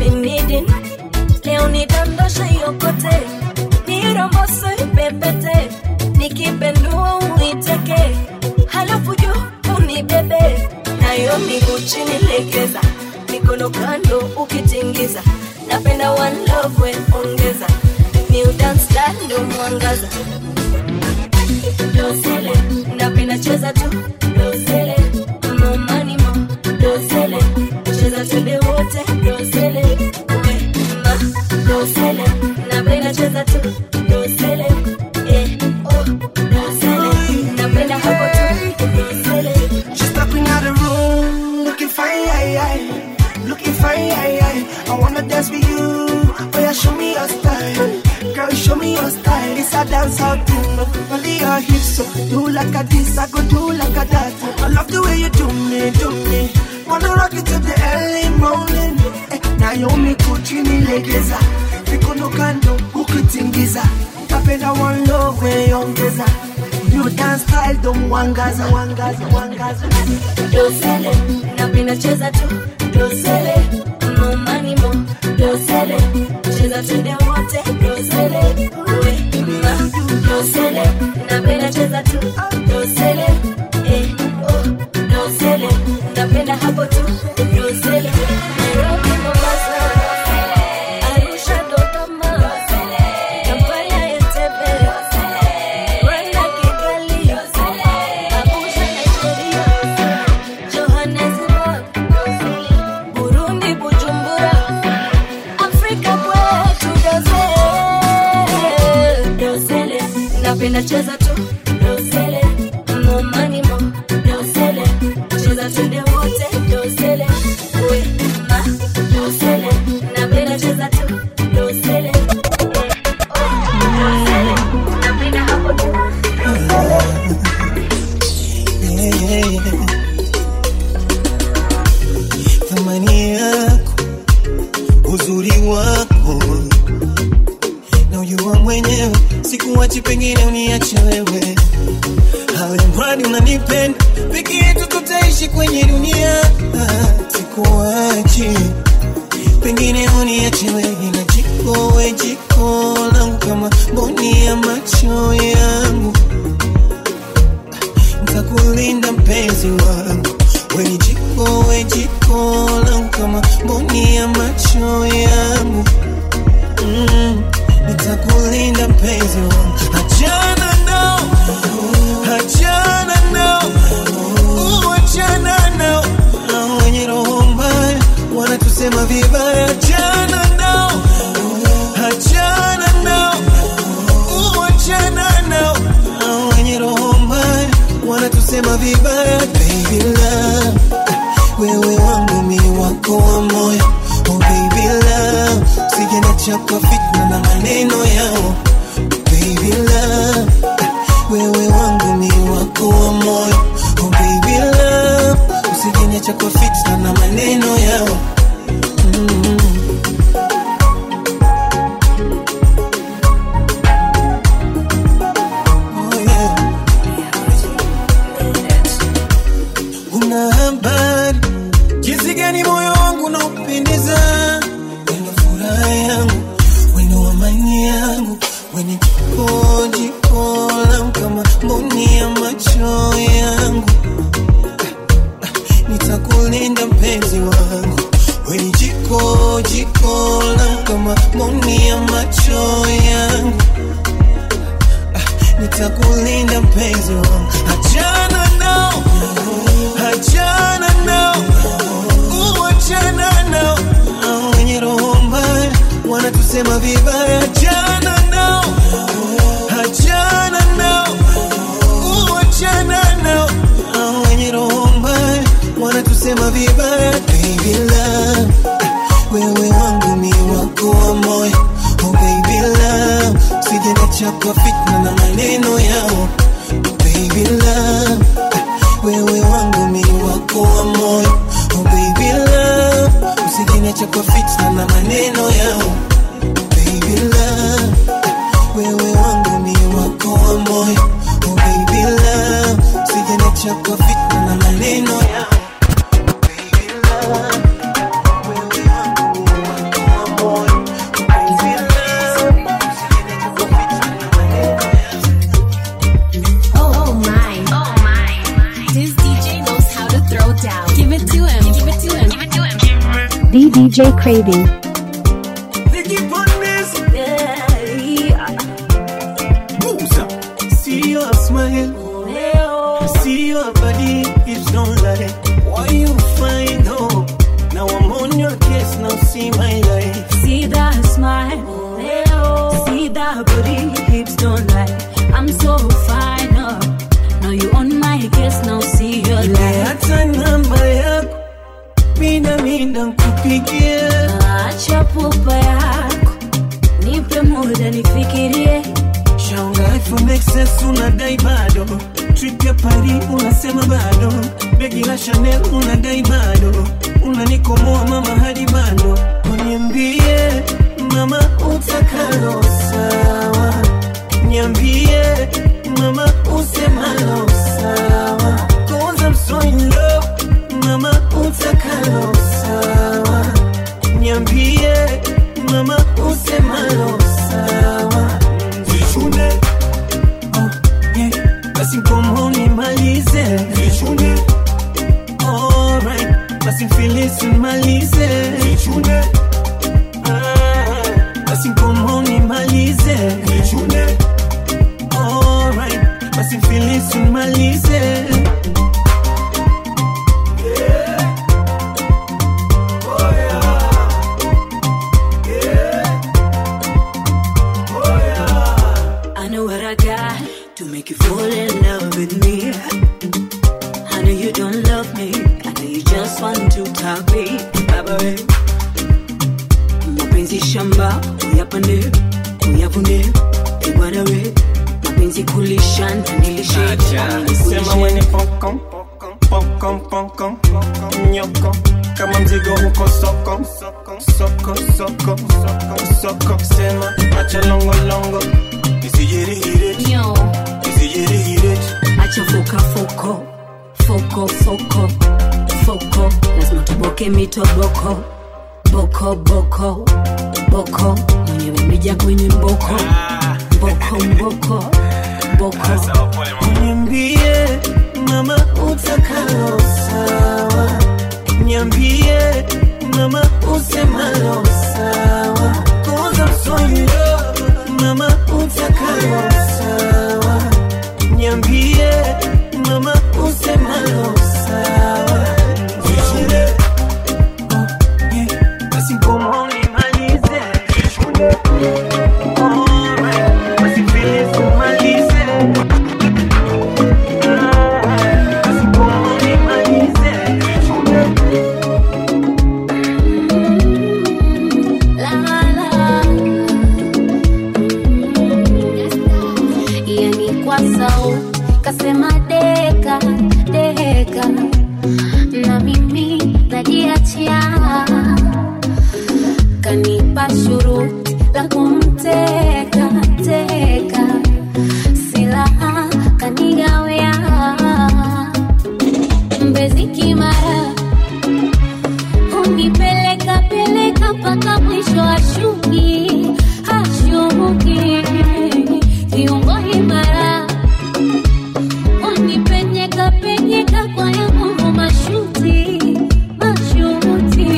been needing leo nidondoshe yokote nirombose ipepete nikipendua uiteke halafu juu unibebe nayo miguu chini legeza mikono kando ukitingiza napenda one love we ongeza new dance style ndo mwangaza dosele napenda cheza tu dosele momani mo dosele cheza twende wote dosele we ma dosele napenda cheza tu dosele eh oh dosele napenda hapo tu dosele She's stepping out the room, looking fine, aye, aye. looking fine. Aye, aye. I wanna dance with you, oh yeah, show me your style. Girl, show me your style. It's a dance out thing, only your hips. So do like a this, I go do like a that. I love the way you do me, do me. Wanna rock it till the early morning. Eh, Naomi Kuchini legeza, mikono kando ukitingiza. Napenda one love way ongeza. New dance style don't wangaza, wangaza, wangaza. dosele napenda cheza tu dosele momani mo dosele cheza twende wote dosele we ma dosele napenda cheza tu dosele eh oh dosele napenda hapo tu dosele Nairobi Mombasa Arusha Dodoma Kampala Entebbe Rwanda Kigali Abuja Nigeria Johannesburg, Burundi, Bujumbura, Afrika kwetu dosele, dosele, napenda cheza tu dosele, momani mo dosele, cheza twende wote dosele, we ma dosele, napenda cheza tu dosele, dosele, napenda hapo tu thamani yako uzuri wako na ujua mwenyewe sikuwachi pengine uniache wewe hawe mradi unanipenda peke yetu tutaishi kwenye dunia sikuwachi pengine uniache wewe na jiko we jiko langu kama mboni ya macho yangu ntakulinda mpenzi wangu weni jiko we jiko langu kama mboni ya macho yangu mm, nitakulinda mpenzi wangu achana nao achana nao uh, achana nao na wenye roho mbaya wanatusema vibaya achana nao achana nao uh, achana nao na wenye roho mbaya wanatusema vibaya baby love wewe wangu mi wako wa moyo oh baby love sijana chako fitna na maneno yao baby love wewe wangu mi wako wa moyo oh baby love usijana chako fitna na maneno yao mm. Oh, yeah. una habari jinsi gani moyo wangu unaupendeza wendo furaha yangu wendo amani yangu weni jiko jiko langu kama mboni ya macho yangu nitakulinda mpenzi wangu weni jiko jiko langu kama mboni ya macho yangu nitakulinda mpenzi wangu achana nao achana nao uh, achana nao Hao wenye roho mbaya wanatusema vibaya achana nao achana nao uh, achana nao Hao wenye roho mbaya wanatusema vibaya baby love wewe wangu mi wako wa moyo oh baby love sijana chako fitna na maneno yao baby love wewe wangu mi wako wa moyo oh baby love usijana chako fitna na maneno yao baby love wewe wangu mi wako wa moyo oh baby love usijana chako fitna na maneno yao baby love wewe wangu mi wako craving. See your smile, see your body, hips don't lie. Why you find hope? Now I'm on your case, now see my life. See that smile, see that booty, hips don't lie. I'm so fine, oh. Now you on my case, now see your life. Hata namba yako mina mina nkupigie. Acha pupa yako, nipe muda nifikirie. Shanghai from excess unadai bado, trip ya Paris unasema bado, begi la Chanel unadai bado, unanikomoa mama hadi bado, uniambie mama utakalo sawa, niambie mama usemalo sawa, cause I'm so in love, mama utakalo sawa, niambie mama usemalo sawa Vichune Oh yeah Basi mkomo nimalize Vichune Alright Basi mfilisi nimalize Vichune Ah, Basi mkomo nimalize Vichune Alright Basi mfilisi nimalize I know what I got to make you fall in love with me. I know you don't love me. I know you just want to talk me. Baba we. Mapenzi shamba, uyapande, uyavune, bwana we. Mapenzi kulisha, nilishe. Sema wenye pokon pokon pokon nyoko kama mzigo uko soko soko soko soko soko sema acha longo longo isijirihire isijirihire Acha foka foko, foko foko, foko. Lazima tuboke mitoboko, boko boko, boko. Mwenyewe mija kwenye mboko, mboko mboko, boko. Niambie mama utakalo sawa, niambie mama usemalo sawa, cause I'm so in love. Mama utakalo sawa, niambie mama usemalo sawa. Vichune, oh yeah, basi mkomo nimalize. Vichune, alright, basi filizi nimalize. yani kwa sau kasema deka deka na mimi najiachia kanipa shuruti la kumteka teka silaha kanigawea mbezi kimara unipeleka peleka mpaka mwisho ashuki ashuki kiungo imara unipenyeka penyeka kwa ya nguvu mashuti mashuti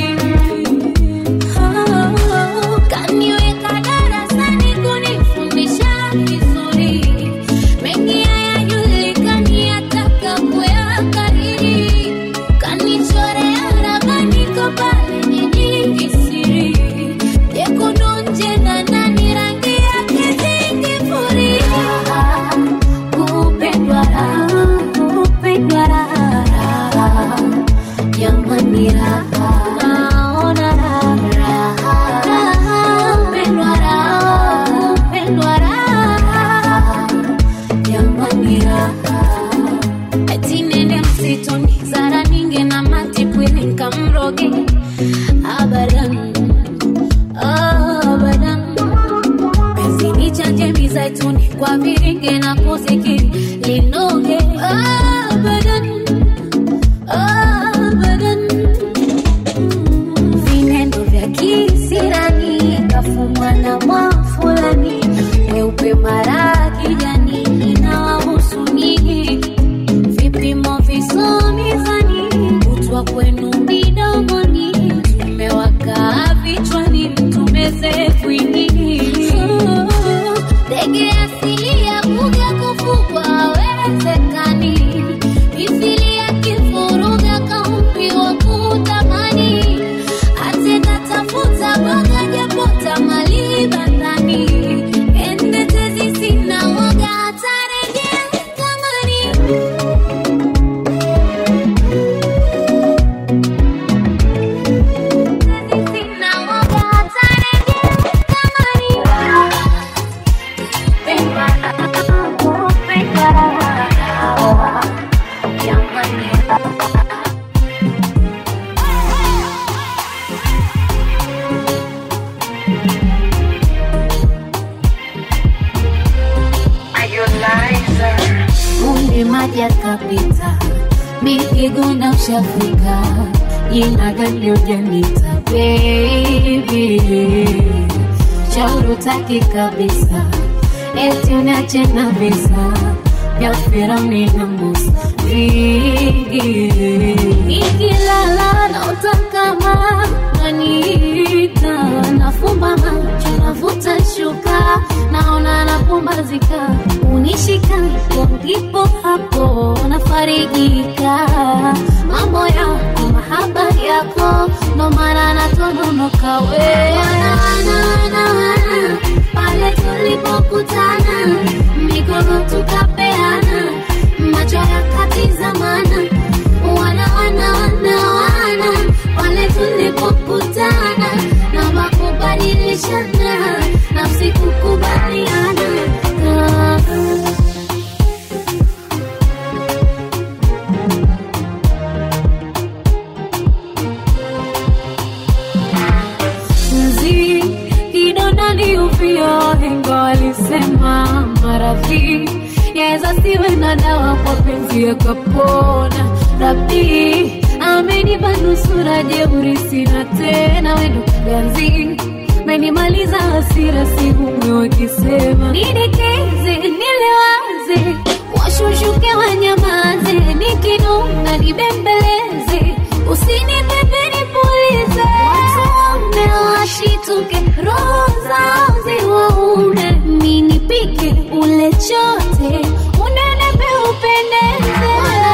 Oh, kaniweka darasani kunifundisha vizuri mengi hayajulikani ataka kuyakariri kanichorea ramani ko pale jijini siri jekundu nje na ndani rangi yake zingifuria kupendwa raha kupendwa raha jamani raha naona raha raha kupendwa raha kupendwa raha jamani raha ati nende msituni zara ninge na matipwili nkamroge abadan abadan penzi ni chanje mizaituni kwa viringe na muziki linoge abadan abadan vinendo vya kisirani kafumwa na mwafulani weupe mara kijani inawahusu nyinyi vipimo visomizani kutwa kwenu midomoni tumewaka bwini ndege asili ya kuja kufugwa hawezekani mithili ya kifuruga kaumbiwa kutamani atenda tafuta boga japota mali bandani ende tezi sina waga hatarejea kangani sina waga hatarejea Munde maji akapita, mipigo na ushafika, jina gani ujanita baby, shauri utaki kabisa, eti uniache na visa vya Firauni na Musa vingi, nikilala na utakama naniita, nafumba macho navuta shuka, naona napumbazika, unishika hapo ndipo hapo nafarijika, mambo yako mahaba yako, ndo maana natononoka we wana, wana, wana, pale tulipokutana mikono tukapeana macho yakatizamana wana wana wana wana pale tulipokutana na makubadilishana nafsi kukubaliana Ah. mzi kidonda ni uvio wahenga walisema maradhi yaweza siwe na dawa kwa penzi yakapona rabi amenipa nusura jeuri sina tena wendo kiganzi menimaliza hasira sihumwe wakisema nidekeze nilewaze washushuke wanyamaze nikinuna nibembeleze usinipepe nipulize watume washituke roho zao ziwaume minipike ule chote unenepe upendeze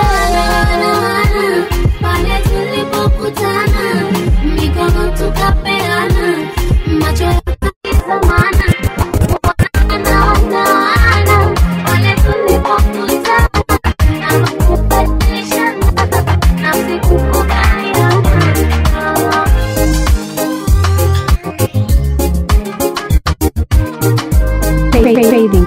pale tulipokutana mikono tukapeana macho yakatizamana wana, wana, wana, pale tulipokutana na makubadilishana nafsi kukubaliana Craving.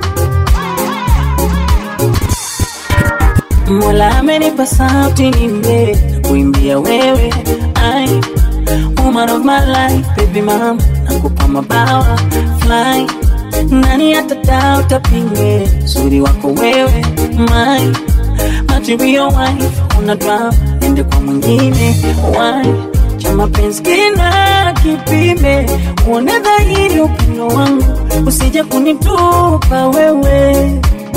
Mola amenipa sauti nimbe kuimbia wewe ai woman of my life baby mama nakupa mabawa fly nani atadao tapinge uzuri wako wewe my material wife una drama ende kwa mwingine why cha mapenzi kina kipime uone dhahiri upendo wangu usije kunitupa wewe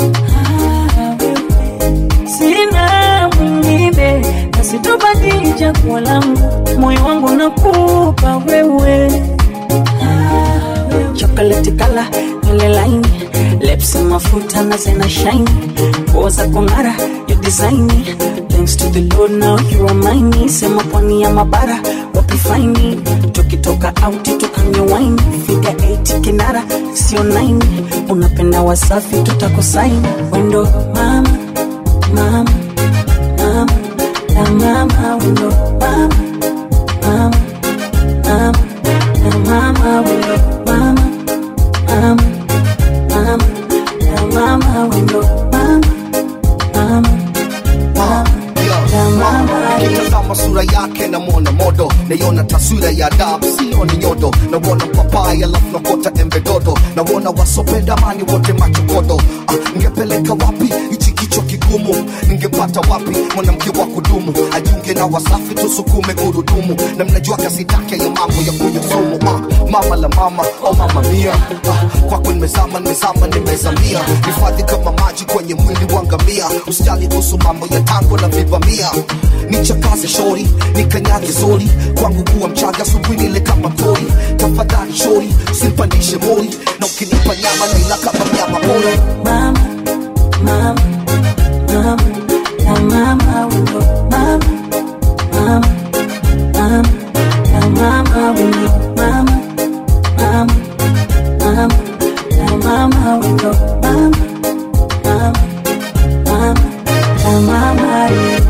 sina mwingine nasitobadili chaguo langu moyo wangu nakupa wewe chocolate kala nywele laini lips mafuta na zena shine nguo za kung'ara your design thanks to the lord now you are mine sema pwani ya mabara wapi faini tukitoka out tukanywa wine figa 8 kinara sio 9 unapenda wasafi tutakosaini wendo mama mama mama na mama wendo mama mama mama na mama wendo mama mama mama na mama wendo mama mama mama na mama kitazama sura yake namwona modo naiona taswira ya dab sioni nyodo nawona papai alafu nakota embe dodo nawona wasopenda mani wote machokodo ah, ngepeleka wapi hichi kichwa kikuu ngumu ningempata wapi mwanamke wa kudumu ajiunge na wasafi tusukume gurudumu na mnajua kasi take ya mambo ya kunywa sumu ah, mama la mama oh mama mia ah, kwako nimezama nimezama nimezamia hifadhi kama maji kwenye mwili wa ngamia usijali kuhusu mambo ya tango na vivamia nichakaze shori nikanyage zori kwangu kuwa mchaga asubuhi nile kama pori tafadhali shori simpandishe mori na ukinipa nyama nila kama mnyama pori mama mama mama na mama wimbo mama mama mama na mama wimbo mama mama mama na mama wimbo mama mama mama na mama wimbo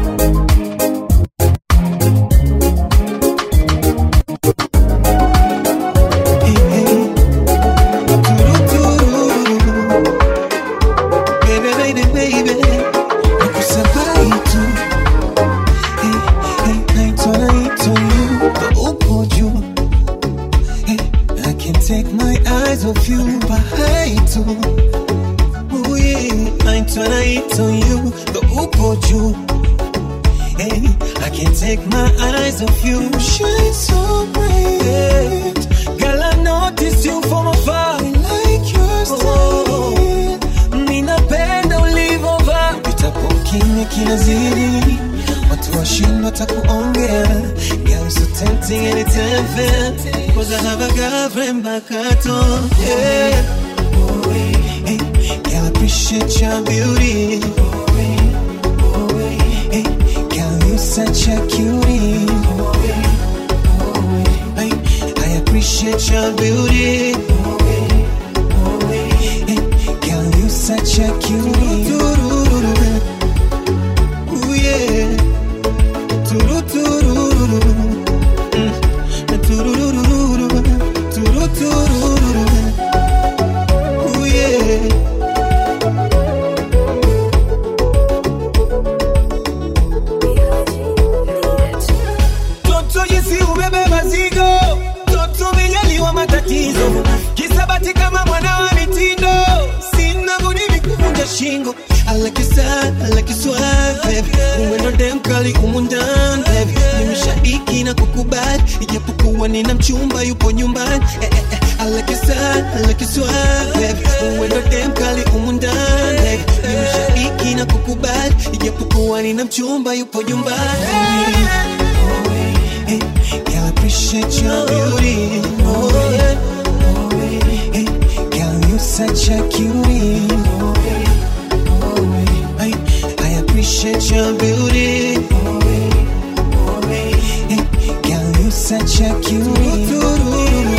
Baby, baby, baby, nakusabai tu. Hey, hey, naitwa naitwa you, ndo upo juu. Hey, I can't take my eyes off you, bahai tu. Oh yeah, naitwa naitwa you, ndo upo juu. Hey, I can't take my eyes off you. Shine so bright. Girl, I noticed you from afar. I like your style. Ninapenda ulivovaa. Vitapo kimya kinazidi. Watu washindwa watakuongea. Girl, so tempting and it's unfair. Cause I have a girlfriend back at home. Yeah. Hey, girl, I appreciate your beauty. Hey, girl, you such a cutie. Hey, I appreciate your beauty. Hey, girl, you such a cutie. Ooh, yeah. Turururu. Mm. Turururu. Turururu. Ooh, yeah. Toto jinsi ubebe mazigo, toto umejaliwa matatizo, kisabati kama mwana wa mitindo, sina budi nikuvunja shingo. I like you sad, I like you swag, baby. Uwendo dem kali humu ndani, baby. Nimeshabiki na kukubali, ijapokuwa nina mchumba yupo nyumbani. Eh, eh, eh. I like you sad, I like you swag, baby. Uwendo dem kali humu ndani, baby. Nimeshabiki na kukubali, ijapokuwa nina mchumba yupo nyumbani. Hey, girl, I appreciate your beauty. Oh, yeah. Hey, girl, you such a cutie. Hey, I appreciate your beauty. Hey, girl, you such a cutie. Ooh,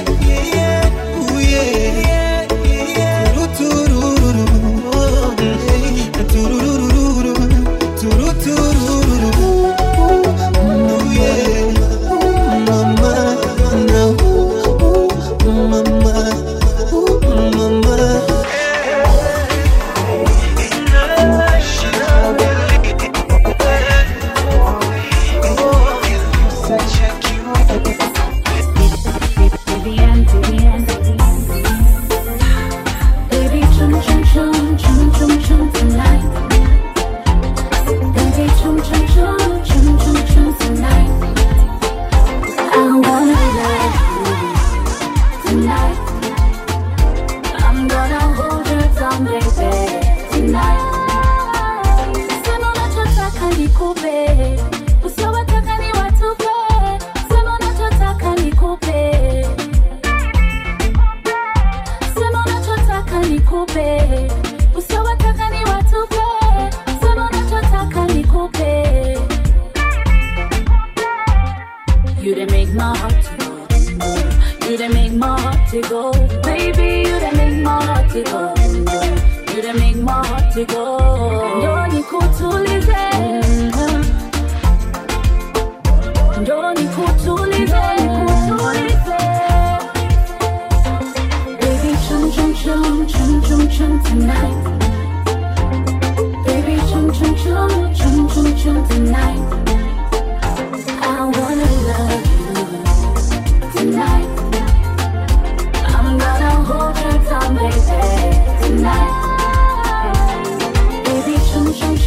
yeah. Turururu. Oh, hey. Turururu. Turururu. Oh, yeah. Mama, no. Mama, mama. Baby, chum chum chum chum chum chum tonight. Baby, chum chum chum chum chum chum tonight. I wanna love you tonight. I'm gonna hold you down, baby, tonight. Sema unachotaka nikupe, usiowataka ni watupe. Sema unachotaka nikupe. Sema unachotaka nikupe, usiowataka ni watupe. Sema unachotaka nikupe. You done make my heart to go. You done make my heart to go. Baby, you done make my heart to go. You done make my heart to go. Ndo nikutulize. Ndo nikutulize. Nikutulize. Baby, chum chum chum chum chum chum tonight. Baby, chum chum chum chum chum chum tonight. I wanna love you tonight. I'm gonna hold you down, baby, tonight. Baby, chum chum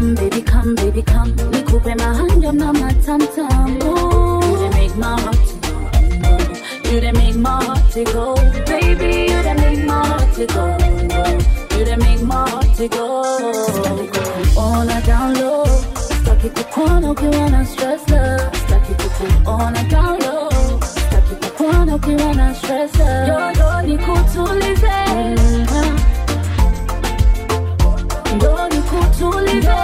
come, baby, come, baby, come. Nikupe mahanja na matamtam. Ooh, you done make my heart to go. You done make my heart to go. Baby, you done make my heart to go. You done make my heart to go. Ona down low. Staki kukuona ukiwa na stress love. Staki kukuona down low. Staki kukuona ukiwa na stress love. Yoyo nikutulize. Ndo nikutulize.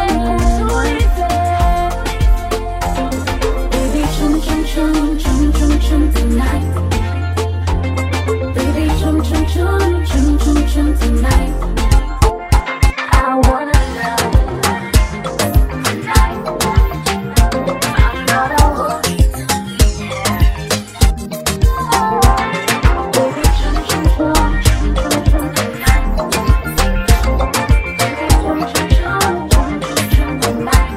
Baby, chum chum chum chum chum chum tonight. Baby, chum chum chum chum chum chum tonight. I wanna love tonight. I'm not alone. Baby, chum chum chum chum chum chum tonight. Baby, chum chum chum chum chum chum tonight.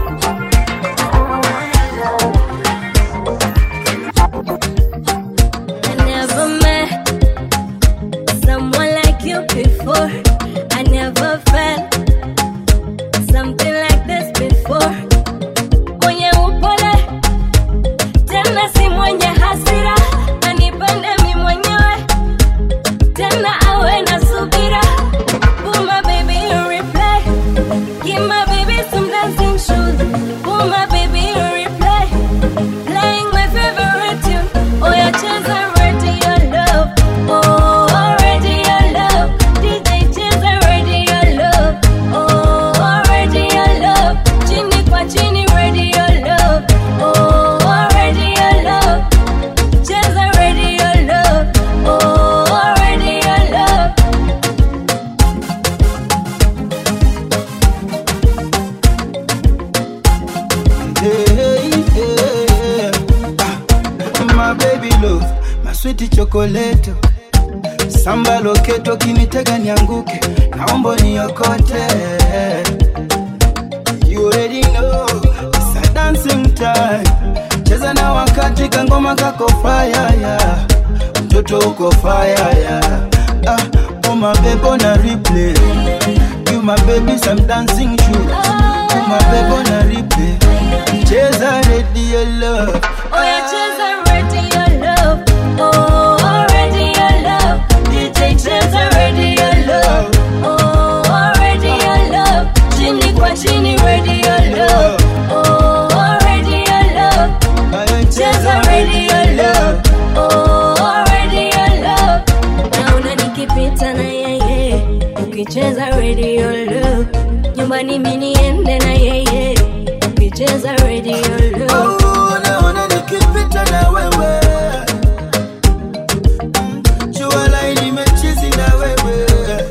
I never met someone like you before. I never felt something like this before. Kwenye upole tena si mwenye hasira, anipende mi mwenyewe tena awe na subira. Put my baby in replay, give my baby some dancing shoes. Put my baby in replay, playing my favorite tune. Oh, yeah, cheza radio love. Oh, radio love. DJ cheza radio love. Oh, radio love. Chini kwa chini radio love. Oh, radio love. Cheza radio love. Oh, radio love. Hey, hey, ah, my baby love, my sweet chocolate samba loketo kinitega nianguke naomba niokote you already know it's a dancing time cheza na wakati kangoma kako fire ya mtoto uko fire ya ah, oh my baby on a replay you my baby some dancing shoes you my baby on a replay cheza radio love Oh, yeah, cheza radio love. Oh, radio love. DJ cheza radio love. Oh, radio love. Chini kwa chini radio love. Oh, radio love. Cheza radio love. Oh, radio love. Naona nikipita na yeye ukicheza radio love. Nyumbani mimi niende na yeye ukicheza radio love. naona nikipita na wewe jua lai nimechizi na wewe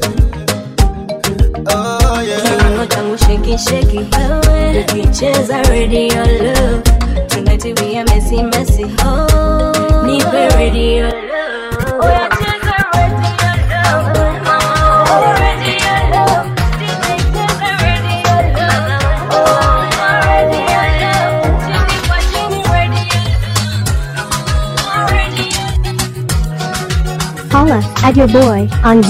oh, yeah. Kiuno changu sheki sheki wewe ukicheza radio love tonight we are messy messy oh nipe radio love oh yeah cheza radio love oh radio love DJ cheza radio love oh radio love chini kwa chini radio love radio Holla at your boy on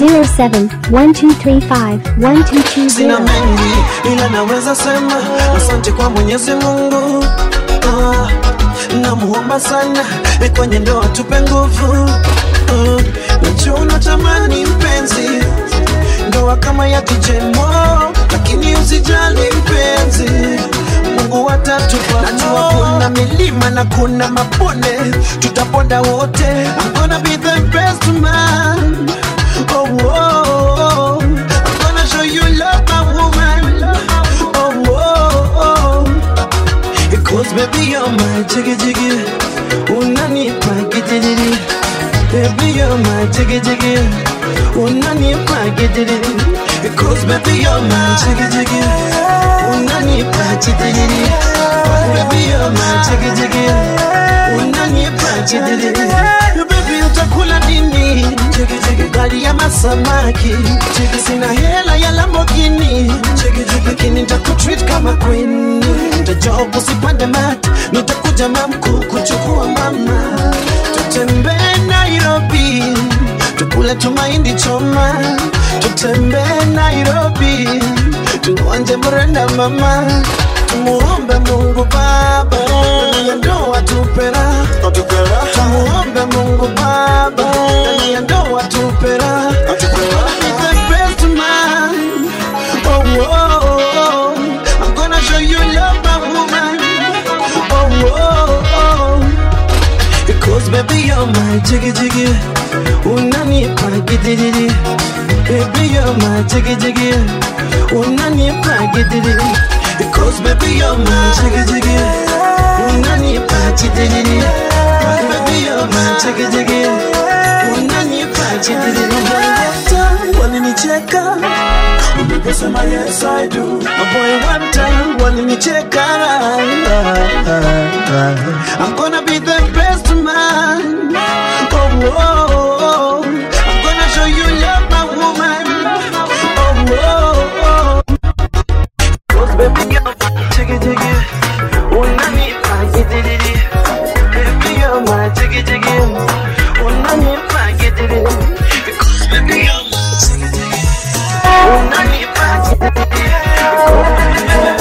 0712351220. sina mengi ila naweza sema asante kwa mwenyezi mungu ah, namuomba sana eh, kwenye ndoa tupe nguvu ah, najua unatamani mpenzi ndoa kama ya kijemo lakini usijali mpenzi mungu atatupa najua kuna milima na kuna mabonde tutaponda wote I'm gonna be the best man oh, oh, oh. I'm gonna show you love my woman oh, oh, oh. Because baby you're my jiggy jiggy Unanipa gidiri Baby you're my jiggy jiggy Unanipa gidiri Because baby you're my jiggy jiggy Unanipa gidiri Baby you're my jiggy jiggy Unanipa gidiri Baby utakula nini Jiggy jiggy Gari ya masamaki Jiggy sina hela ya Lamborghini Jiggy jiggy Lakini nitakutreat kama queen Nitajob usipande mat Nitakuja mamku kuchukua mama Tutembee Nairobi Tukule tumaindi choma Tutembee Nairobi tuonje mrenda mama tumuombe mungu baba ndani ya ndoa tupera tumuombe mungu baba ndani ya ndoa tupera the best man oh, oh, oh. I'm gonna show you love my woman oh, oh, oh. Because baby you're my jiggy jiggy Unanipa gidididi Baby you're my jiggy jiggy Unanipa gidididi Because baby you're my jiggy jiggy Unanipa gidididi Baby you're my jiggy jiggy Unanipa gidididi Walinicheka Uliposema yes I do My boy one time walinicheka I'm gonna be the best man Oh, oh, oh. I'm gonna show you love my woman Oh, oh, oh. Cause baby you're my jiggy jiggy Unanipa gidididi Baby you're my jiggy jiggy Unanipa gidididi Because baby you're my jiggy jiggy Unanipa gidididi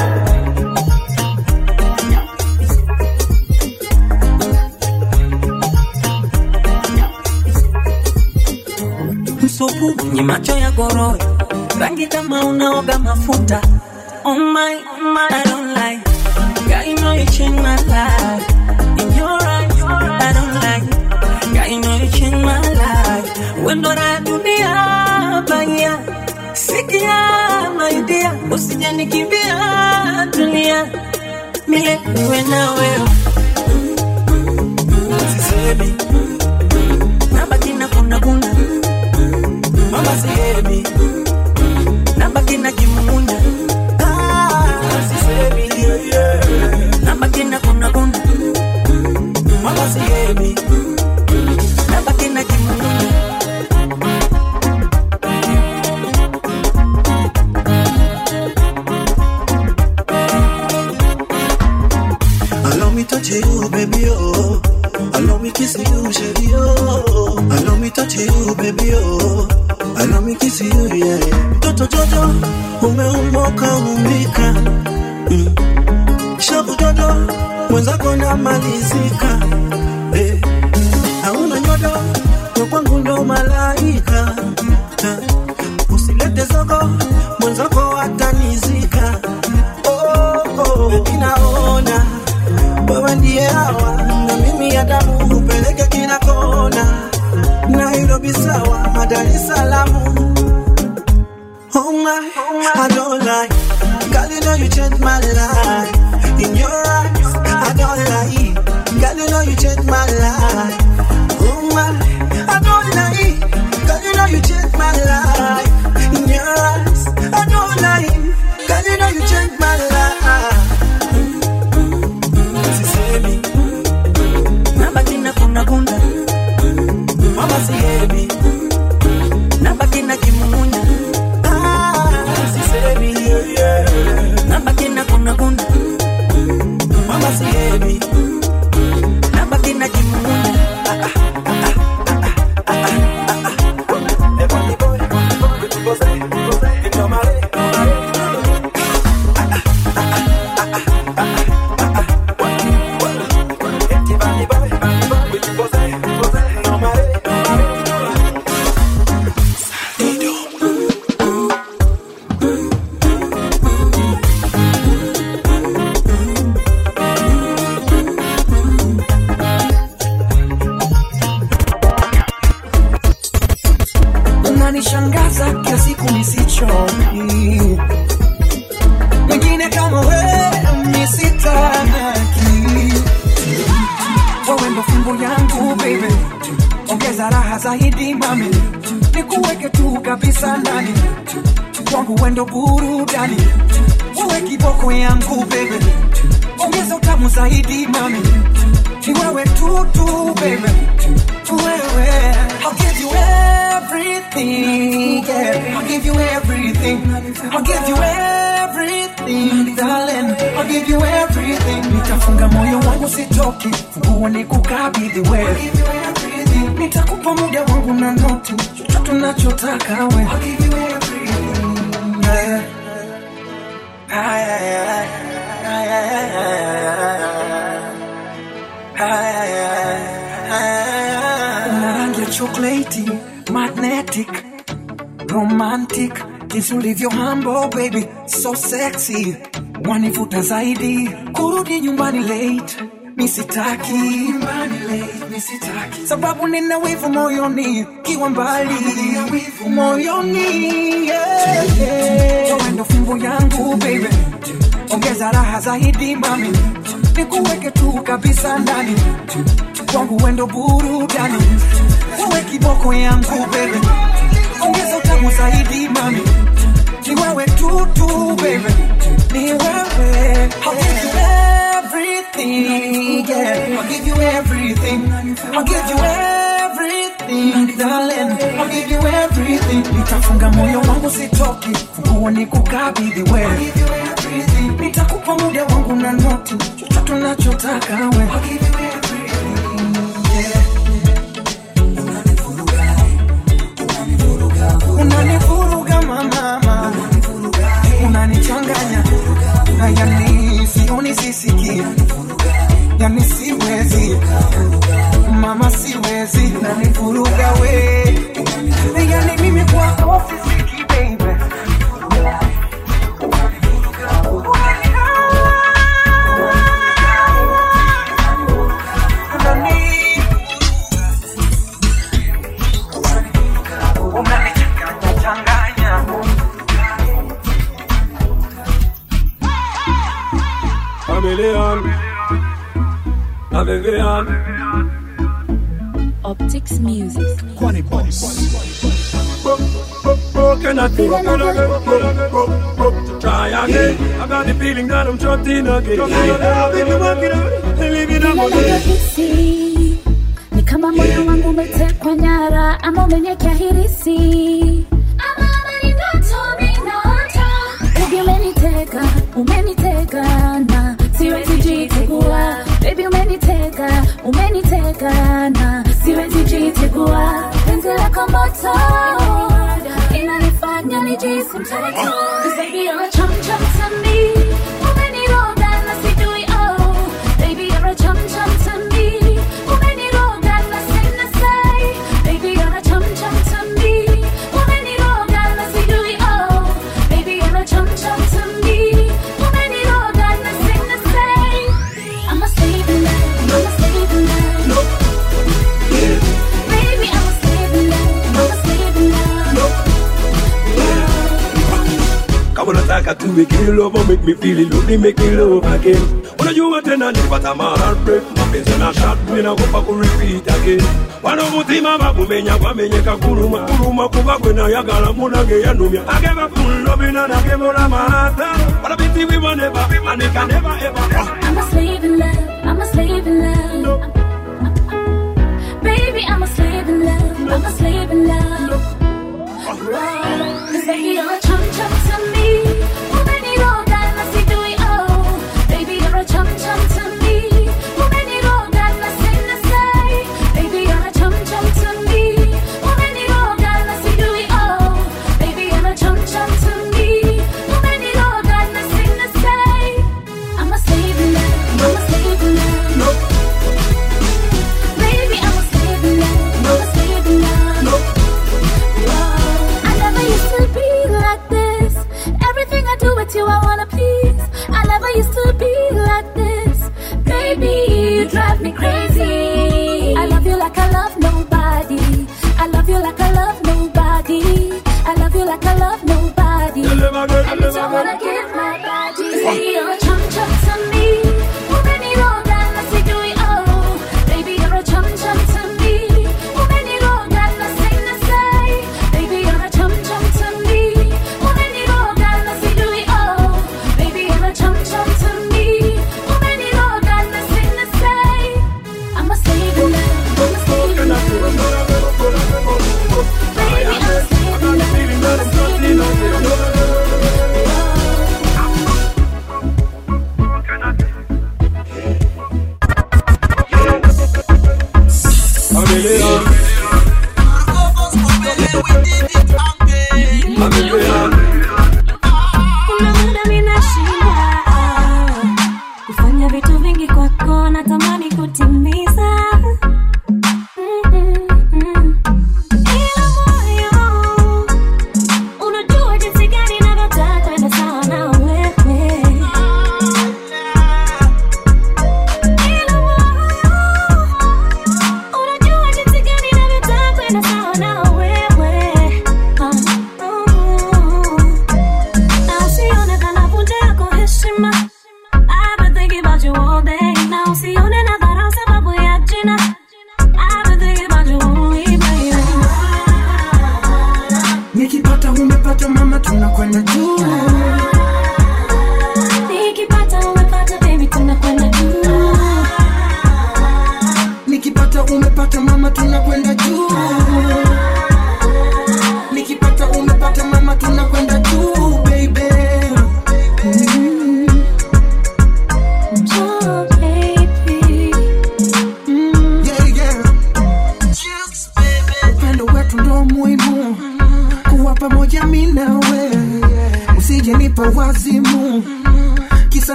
msupu mwenye macho ya goroe rangi kama unaoga mafuta oh my, oh my, I don't like Girl, you know you change my life In your eyes, I don't like Girl, you know you change my life Wendo la dunia bangia Sikia my dear Usije nikimbia dunia Mile niwe na wewe Sisemi Nabaki na kuna kuna Mama sihemi Nabaki na kimumunya Ah, sisemi Nabaki na kuna kuna Mama sihemi Nabaki na kimumunya Allow me touch you, baby, oh. Allow me kiss you, shady, oh. Allow me touch you, baby, oh. Allow me kiss you, yeah. Toto Jojo, umeumoka umbika. Mm. Shabu Jojo, mwenzako namalizika. Eh. Hauna nyodo, kwa kwangu ndo malaika. Eh. Usilete zogo, mwenzako atanizika. Oh, oh. Baby, naona wewe ndiye hawa na mimi ya damu upeleke kila kona Nairobi sawa Dar es Salaam Oh my, I don't lie Girl you know you changed my life In your eyes, I don't lie Girl you know you changed my life Oh my, I don't lie Girl you know you changed my life In your eyes, I don't lie Girl you know you changed my life sisemi Nabaki na kuna kuna mama sihemi Nabaki na kimumunya Ah, sisemi Nabaki na kuna kuna mama sihemi Nabaki na kimumunya unanishangaza kila siku nisichoki wengine kama wewe misitaki wewe ndo fimbo yangu baby ongeza raha zaidi mami nikuweke tu kabisa ndani kwangu wendo burudani wewe kiboko yangu baby ongeza utamu zaidi mami ni wewe tu tu baby wewe I'll give you everything yeah I'll give you everything I'll give you everything darling I'll give you everything nitafunga moyo wangu sitoki funguo ni kukabidhi wewe nitakupa muda wangu na noti chochote unachotaka we I'll give you everything yeah. Ay, ay, ay. Ay, ay, ay, ay, ay, ay, ay, ay, ay. Una rangi ya chocolate, magnetic, romantic, jinsi ulivyo humble baby, so sexy, wanivuta zaidi, kurudi nyumbani late misitaki nyumbani late, misitaki sababu nina wivu moyoni, kiwa mbali moyoni, yeah, yeah. Wewe ndo fimbo yangu baby, ongeza raha zaidi mami, nikuweke tu kabisa ndani kwangu wendo burudani, wewe kiboko yangu baby, ongeza utamu zaidi mami, ni wewe tu tu baby, ni wewe I'll give you everything, yeah. I'll give you everything, I'll give you everything, darling. I'll give you everything. Nitafunga moyo wangu sitoki, funguo ni kukabidhi wewe. Nitakupa muda wangu na noti, chochote unachotaka wewe. I'll give you everything, yeah. Unanivuruga mama, unanichanganya, na yani sioni sisiki, yani siwezi mama, siwezi, unanivuruga we, yani mimi kwako sisiki baby. Unani- unanichanganya Chameleon, Navivian, Optics Music. Quani Broken at the Try again. I got the feeling that I'm trapped in again. Living up on it. Ninavyohisi ni kama moyo wangu umetekwa nyara ama umenyekea hirisi ama ni ndoto ninaota. Baby umeniteka, umeniteka na siwezi jitegua. Baby umeniteka, umeniteka na siwezi jitegua. Penzi lako moto inanifanya nijisi mtoto. 'Cause baby you're a chum chum to me. Umeniroga na sijui oh. Baby you're a chum chum to me. Umeniroga na sina say. Baby you're a chum chum to me. Umeniroga na sijui oh. Baby you're a chum chum to me. Umeniroga na sina say. I'm a slave in love. I'm a slave in love. Baby I'm a slave in love. I'm a slave in love. Kama unataka tuweke love make me feel it love make me love again unajua tena nipata heartbreak mapenzi na shot mina kupa ku repeat again wano mutima bagumenya gwamenyeka kuluma kuluma kuba gwe nayagala munage yanumya I gave up full love and I gave all my heart but I been we will never and it can never ever I'm a slave in love. I'm a slave in love. Baby, I'm a slave in love. I'm a slave in love. Whoa. Cause baby, you're a chum chum to me. Umeniroga na sijui oh. Baby, you're a chum chum to me. Umeniroga na sina say. Baby, you're a chum chum to me. Umeniroga na sijui oh. Baby, you're a chum chum to me. Umeniroga na sina say. I'm a slave in love. I'm a slave in love. Baby, I'm a slave in love. I'm a slave in love. Whoa. I never used to be like this. Everything I do with you, I wanna please. I never used to be like this. Baby, you drive me crazy. I love you like I love nobody. I love you like I love nobody. I love you like I love nobody. And it's all wanna give my body. Say you're a chum chum to me. Umeniroga na sijui oh. Baby, you're a chum chum to me. Umeniroga na sina say. Baby, you're a chum chum to me. Umeniroga na sijui oh. Baby, you're a chum chum to me. Umeniroga na sina say. I'm a slave in love. I'm a slave in love. Baby, I'm a slave in love. I'm a slave in love.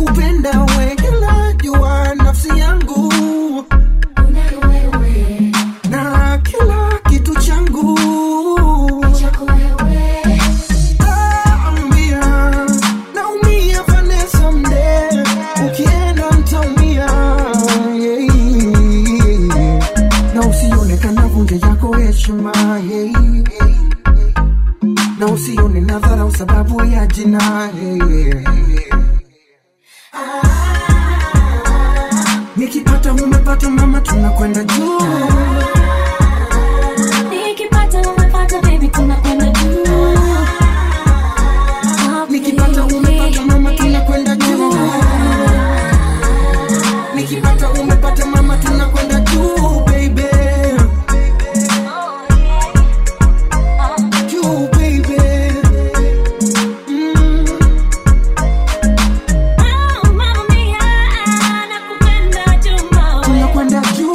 nakupenda we kila jua nafsi yangu na kila kitu changu Naumia, naumia Vanessa mde ukienda mtaumia yeah. na usionekana vunja yako heshima yeah. na usione na dharau sababu ya jina yeah. nikipata umepata mama tunakwenda juu Nikipata umepata baby tunakwenda juu. nikipata umepata mama tunakwenda juu nikipata umepata mama tunakwenda juu baby juu baby mm. tunakwenda juu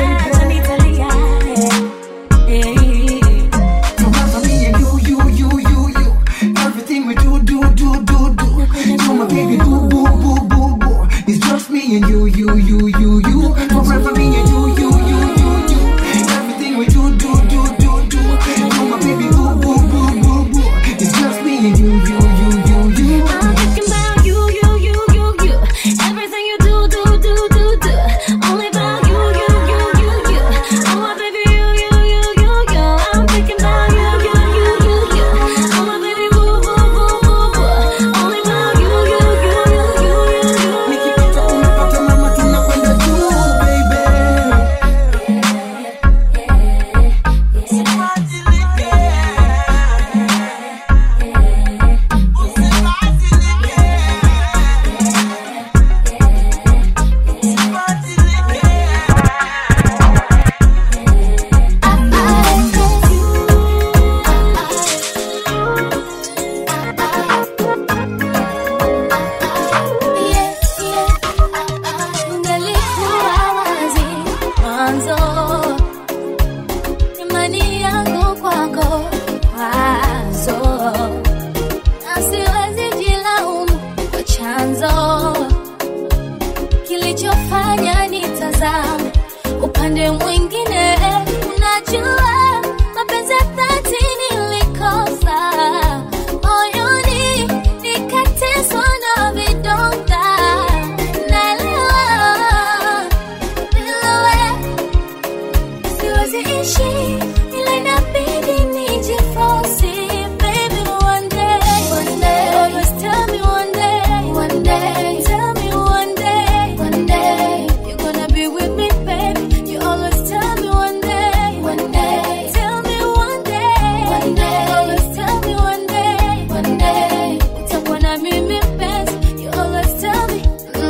Forever me and you, you, you, you, you. Everything we do, do, do, do, do. So my baby, boo, boo, boo, boo, boo. It's just me and you, you, you, you, you. Forever me and you, you, you, you, you. Everything we do, do, do, do, do. So my baby, boo, boo, boo, boo, boo. It's just me and you, you, you, you, you. I'm thinking about you, you, you, you, you. Everything you do, do, do, do, do. Only about you, you, you, you, you. Oh my baby, you, you, you, you, you. I'm thinking about you, you, you, you, you. Oh my baby, boo, boo, boo, boo, boo. Only about you, you, you, you, you, you, you. Nikipata umepata mama tunakwenda juu, baby. Ngalikuwa wazi mwanzo, imani yangu kwako wazo, na siwezi jilaumu kwa chanzo kilichofanya nitazame upande mwingine. Unajua mapenzi ya dhati nilikosa moyoni, nikateswa na vidonda. Naelewa bila wewe siwezi ishi, ila inabidi nijiforce. Baby, one day, one day, always tell me one day, one day, tell me one day, one day, you're gonna be with me, baby. You always tell me one day, one day, tell me one day, one day, always tell me one day, one day, utakuwa na mimi mpenzi. You always tell me.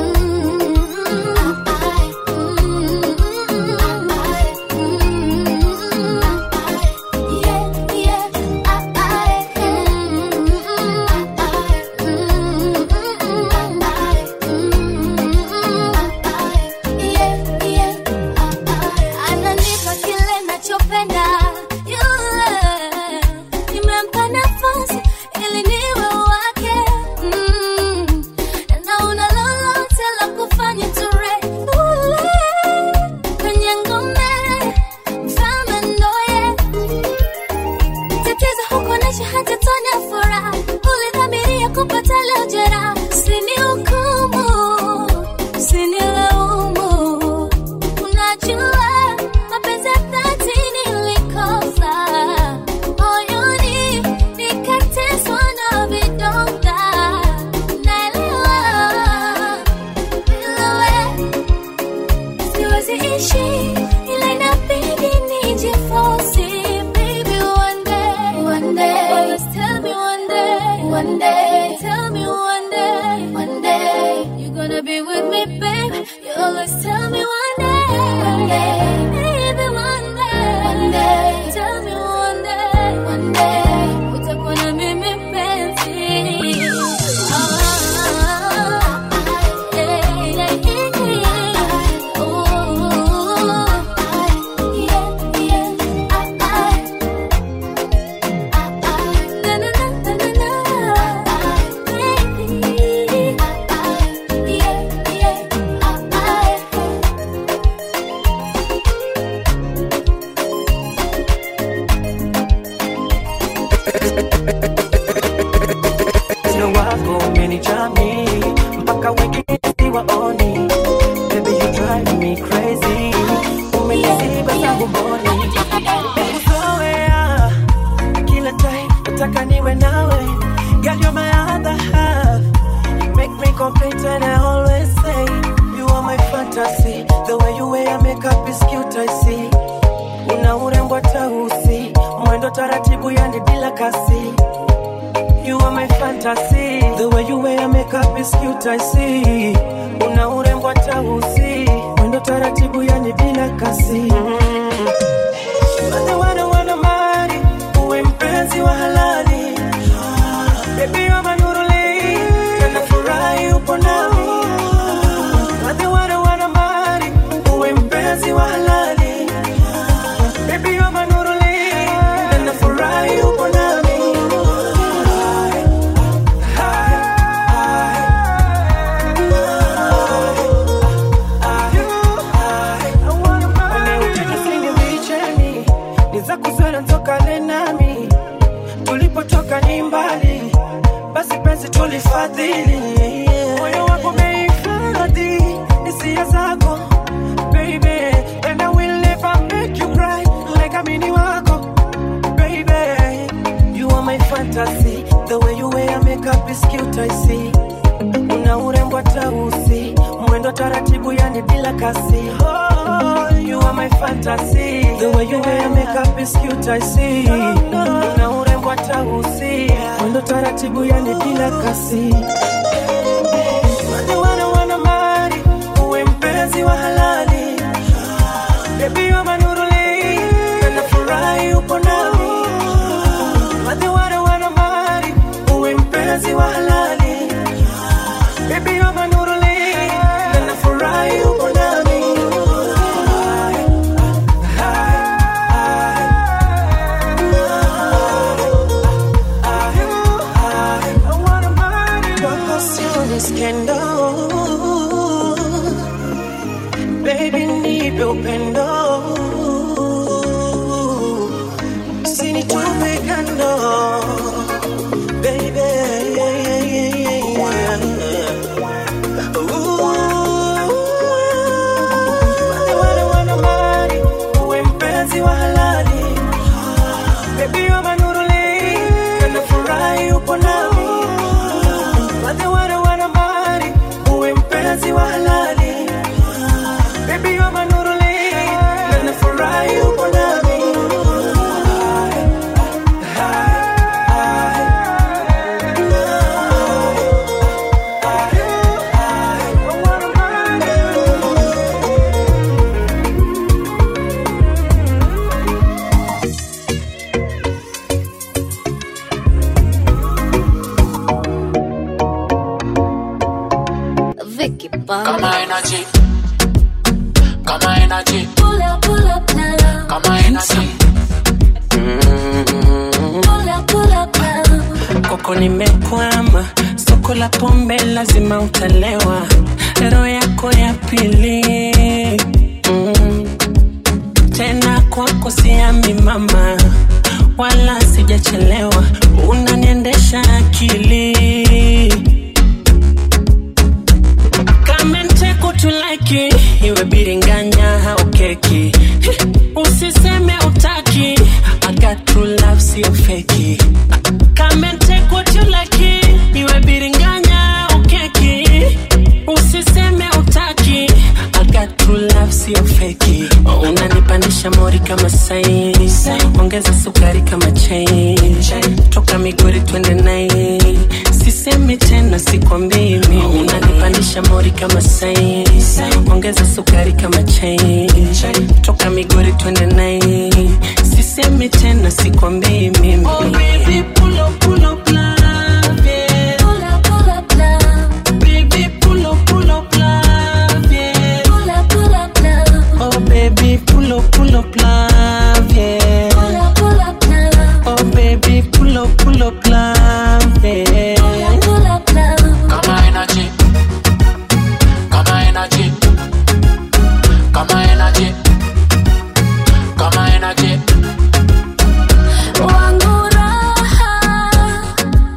Ananipa kile nachopenda yule, nimempa nafasi ili niwe wake mm. na una lolote la kufanya ture ule kwenye ngome mfalme ndoye tatizo hukuonesha hata tone ya furaha ulidhamiria kupata leo jeraha usinihukumu usinilaumu unajua mapenzi ya dhati nilikosa moyoni nikateswa na vidonda naelewa bila wewe siwezi ishi ila inabidi nijiforce baby one day one day always tell me one day one day tell me one day one day you're gonna be with me baby you always tell me one day one day baby one day one day tell me one day one day utakuwa na mimi mpenzi ah, yeah, yeah, yeah. Oh, yeah, yeah. Na, na, na, na, na, na. Baby. siwaoni baby you drive me crazy umeniziba zangu mboni Nimekuzoea, kila time nataka niwe nawe girl you're my other half you make me complete and I always say you are my fantasy the way you wear makeup is cute I see una urembo tausi mwendo taratibu yani bila kasi You are my fantasy The way you wear makeup is cute I see Una urembo tausi Mwendo taratibu yani bila kasi mm. Wale wana wana mali Uwe mpenzi wa halali Baby you're my nuruli Na furahi upo nami Wale wana wana mali Uwe mpenzi wa halali Baby you're my nuruli Na furahi upo nami Nicheni, ni za kuzana tokane nami tulipotoka ni mbali basi penzi tulifadhili moyo wako umehifadhi hisia zako baby and I will never make you cry like amini wako baby you are my fantasy the way you wear makeup is cute I see una urembo tausi mwendo taratibu yani bila kasi oh, you are my fantasy the way you wear makeup is cute I see una urembo tausi mwendo taratibu yani bila kasi Wale wana wana mali uwe mpenzi wa halali baby you are my nuruli na nafurahi upo nami Wale wana wana mali uwe mpenzi wa halali Baby, you're my nuruli, na nafurahi upo nami. Wako sio ni skendo. Baby, nipe upendo usinitupe kando Baby, yeah, yeah, yeah, yeah, yeah. Wale wale wana mali, uwe mpenzi wa halali. Baby, you're my nuruli, na nafurahi upo nami. Wale wale wana mali, uwe mpenzi wa halali. Baby, you're my nuruli, na nafurahi upo nami. Vicky Kama energy. Kama energy. Pull up, pull up, now. Kama energy. Pull up, pull up, now. koko nimekwama soko la pombe lazima utalewa roho yako ya pili mm. tena kwako siami mama wala sijachelewa unaniendesha akili kamenteku tulaki iwe biringanya au keki usiseme utaki I got true love sio feki Come and take what you like iwe biringanya au keki usiseme utaki I got true love sio feki unanipandisha mori kama sai ongeza sukari kama chai toka migori twende nai sisemi tena sikwambii mimi unanipandisha mori kama sai ongeza sukari kama chai toka migori twende nai sisemi tena sikwambii mimi oh, baby, pull up, pull up, love, yeah. Pull up, pull up, now. Baby, pull up, pull up, love, yeah. Pull up, pull up, now. Oh baby, pull up, pull up, love, yeah. Pull up, pull up, now. Oh baby, pull up, pull up, love, yeah. Pull up, pull up, now. Kama energy. Kama energy. Kama energy. Kama energy. Wangu raha,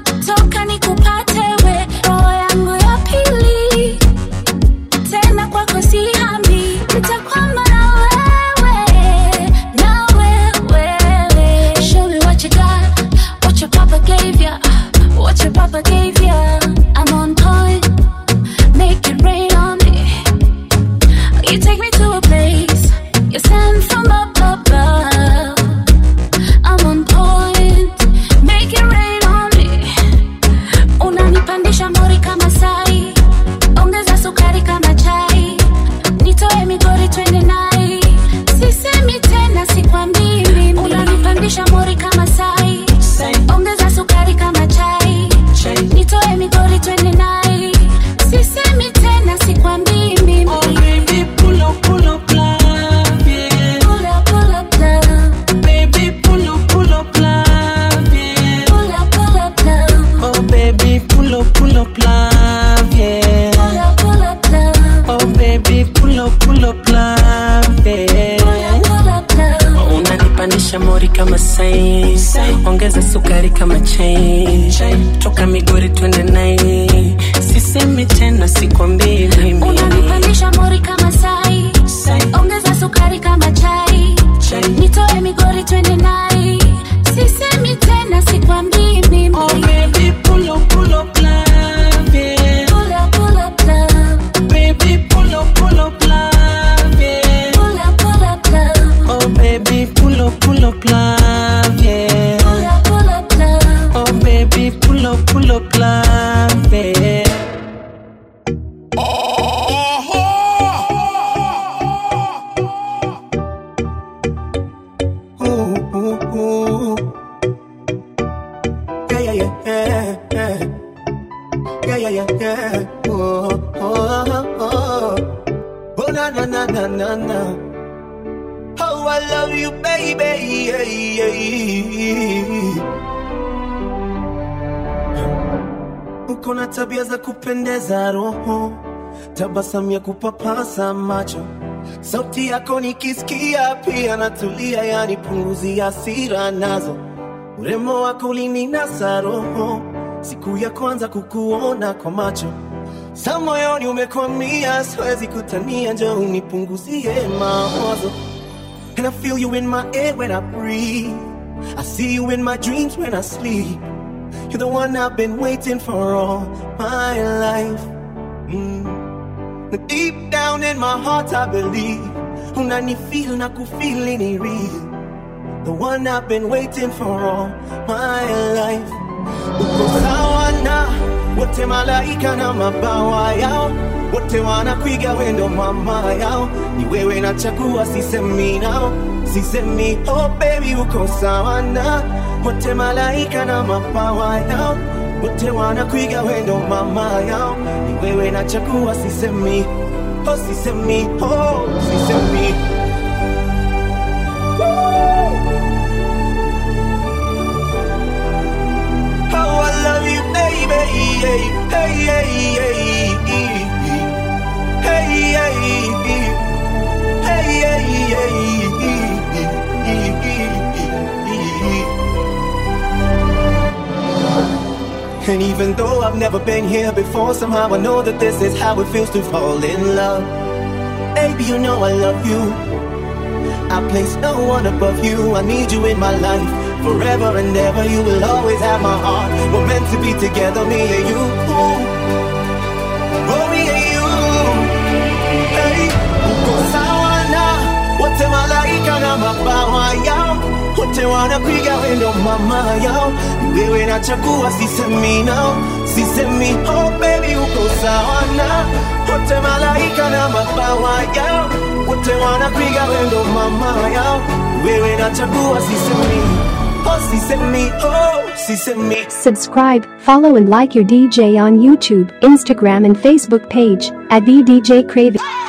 kama sai ongeza sukari kama chai toka migori twende nai sisemi tena sikwambii mimi unanipandisha mori kama sai ongeza sukari kama chai nitoe migori twende nai sisemi tena sikwambii mimi Oh, baby, pull up, pull up, love, yeah. Pull up, pull up, love. Baby, pull up, pull up, love, yeah. Pull up, pull up, love. Oh, baby, pull up, pull up, love, yeah. Pull up, pull up, love. Oh, baby, pull up, pull up, love, yeah. Ooh, ooh, ooh. Yeah, yeah, yeah, yeah, yeah. Yeah, yeah, yeah, yeah. Oh, oh, oh, oh. Oh, na, na, na, na, na, na. Oh, I love you, baby. Yeah, yeah. Uko na tabia za kupendeza roho, tabasamu ya kupapasa macho, sauti yako nikisikia pia natulia, yani punguzi hasira nazo, urembo wako ulininasa roho, siku ya kwanza kukuona kwa macho sa moyoni umekwamia, siwezi kutania, njoo unipunguzie mawazo. And I feel you in my air when I breathe. I see you in my dreams when I sleep. You're the one I've been waiting for all my life. Mm. Now Deep down in my heart, I believe. Unanifeel na kufeel ni real. The one I've been waiting for all my life. Uko sawa na wote malaika na mabawa yao, wote wanakuiga wendo mama yao. Ni wewe nachagua, sisemi nao, sisemi oh baby, uko sawa na wote malaika na mabawa yao, wote wanakuiga wendo mama yao. Ni wewe nachagua, sisemi oh, sisemi oh, sisemi Oh, I love you, baby. Hey, hey, hey, hey, hey, hey, hey, hey. And even though I've never been here before, somehow I know that this is how it feels to fall in love. Baby, you know I love you. I place no one above you. I need you in my life forever and ever. You will always have my heart. We're meant to be together, me and you. Oh, me and you. Hey, uko sawa na wote malaika na mabawa yao, wote wanapiga wendo mama yao. Ni Wewe nachagua, sisemi nao, sisemi oh baby, uko sawa na wote malaika na mabawa yao, wote wanapiga wendo mama yao. Ni Wewe nachagua, sisemi oh, sisemi oh, sisemi Subscribe, follow and like your DJ on YouTube, Instagram and Facebook page at the DJ Craving.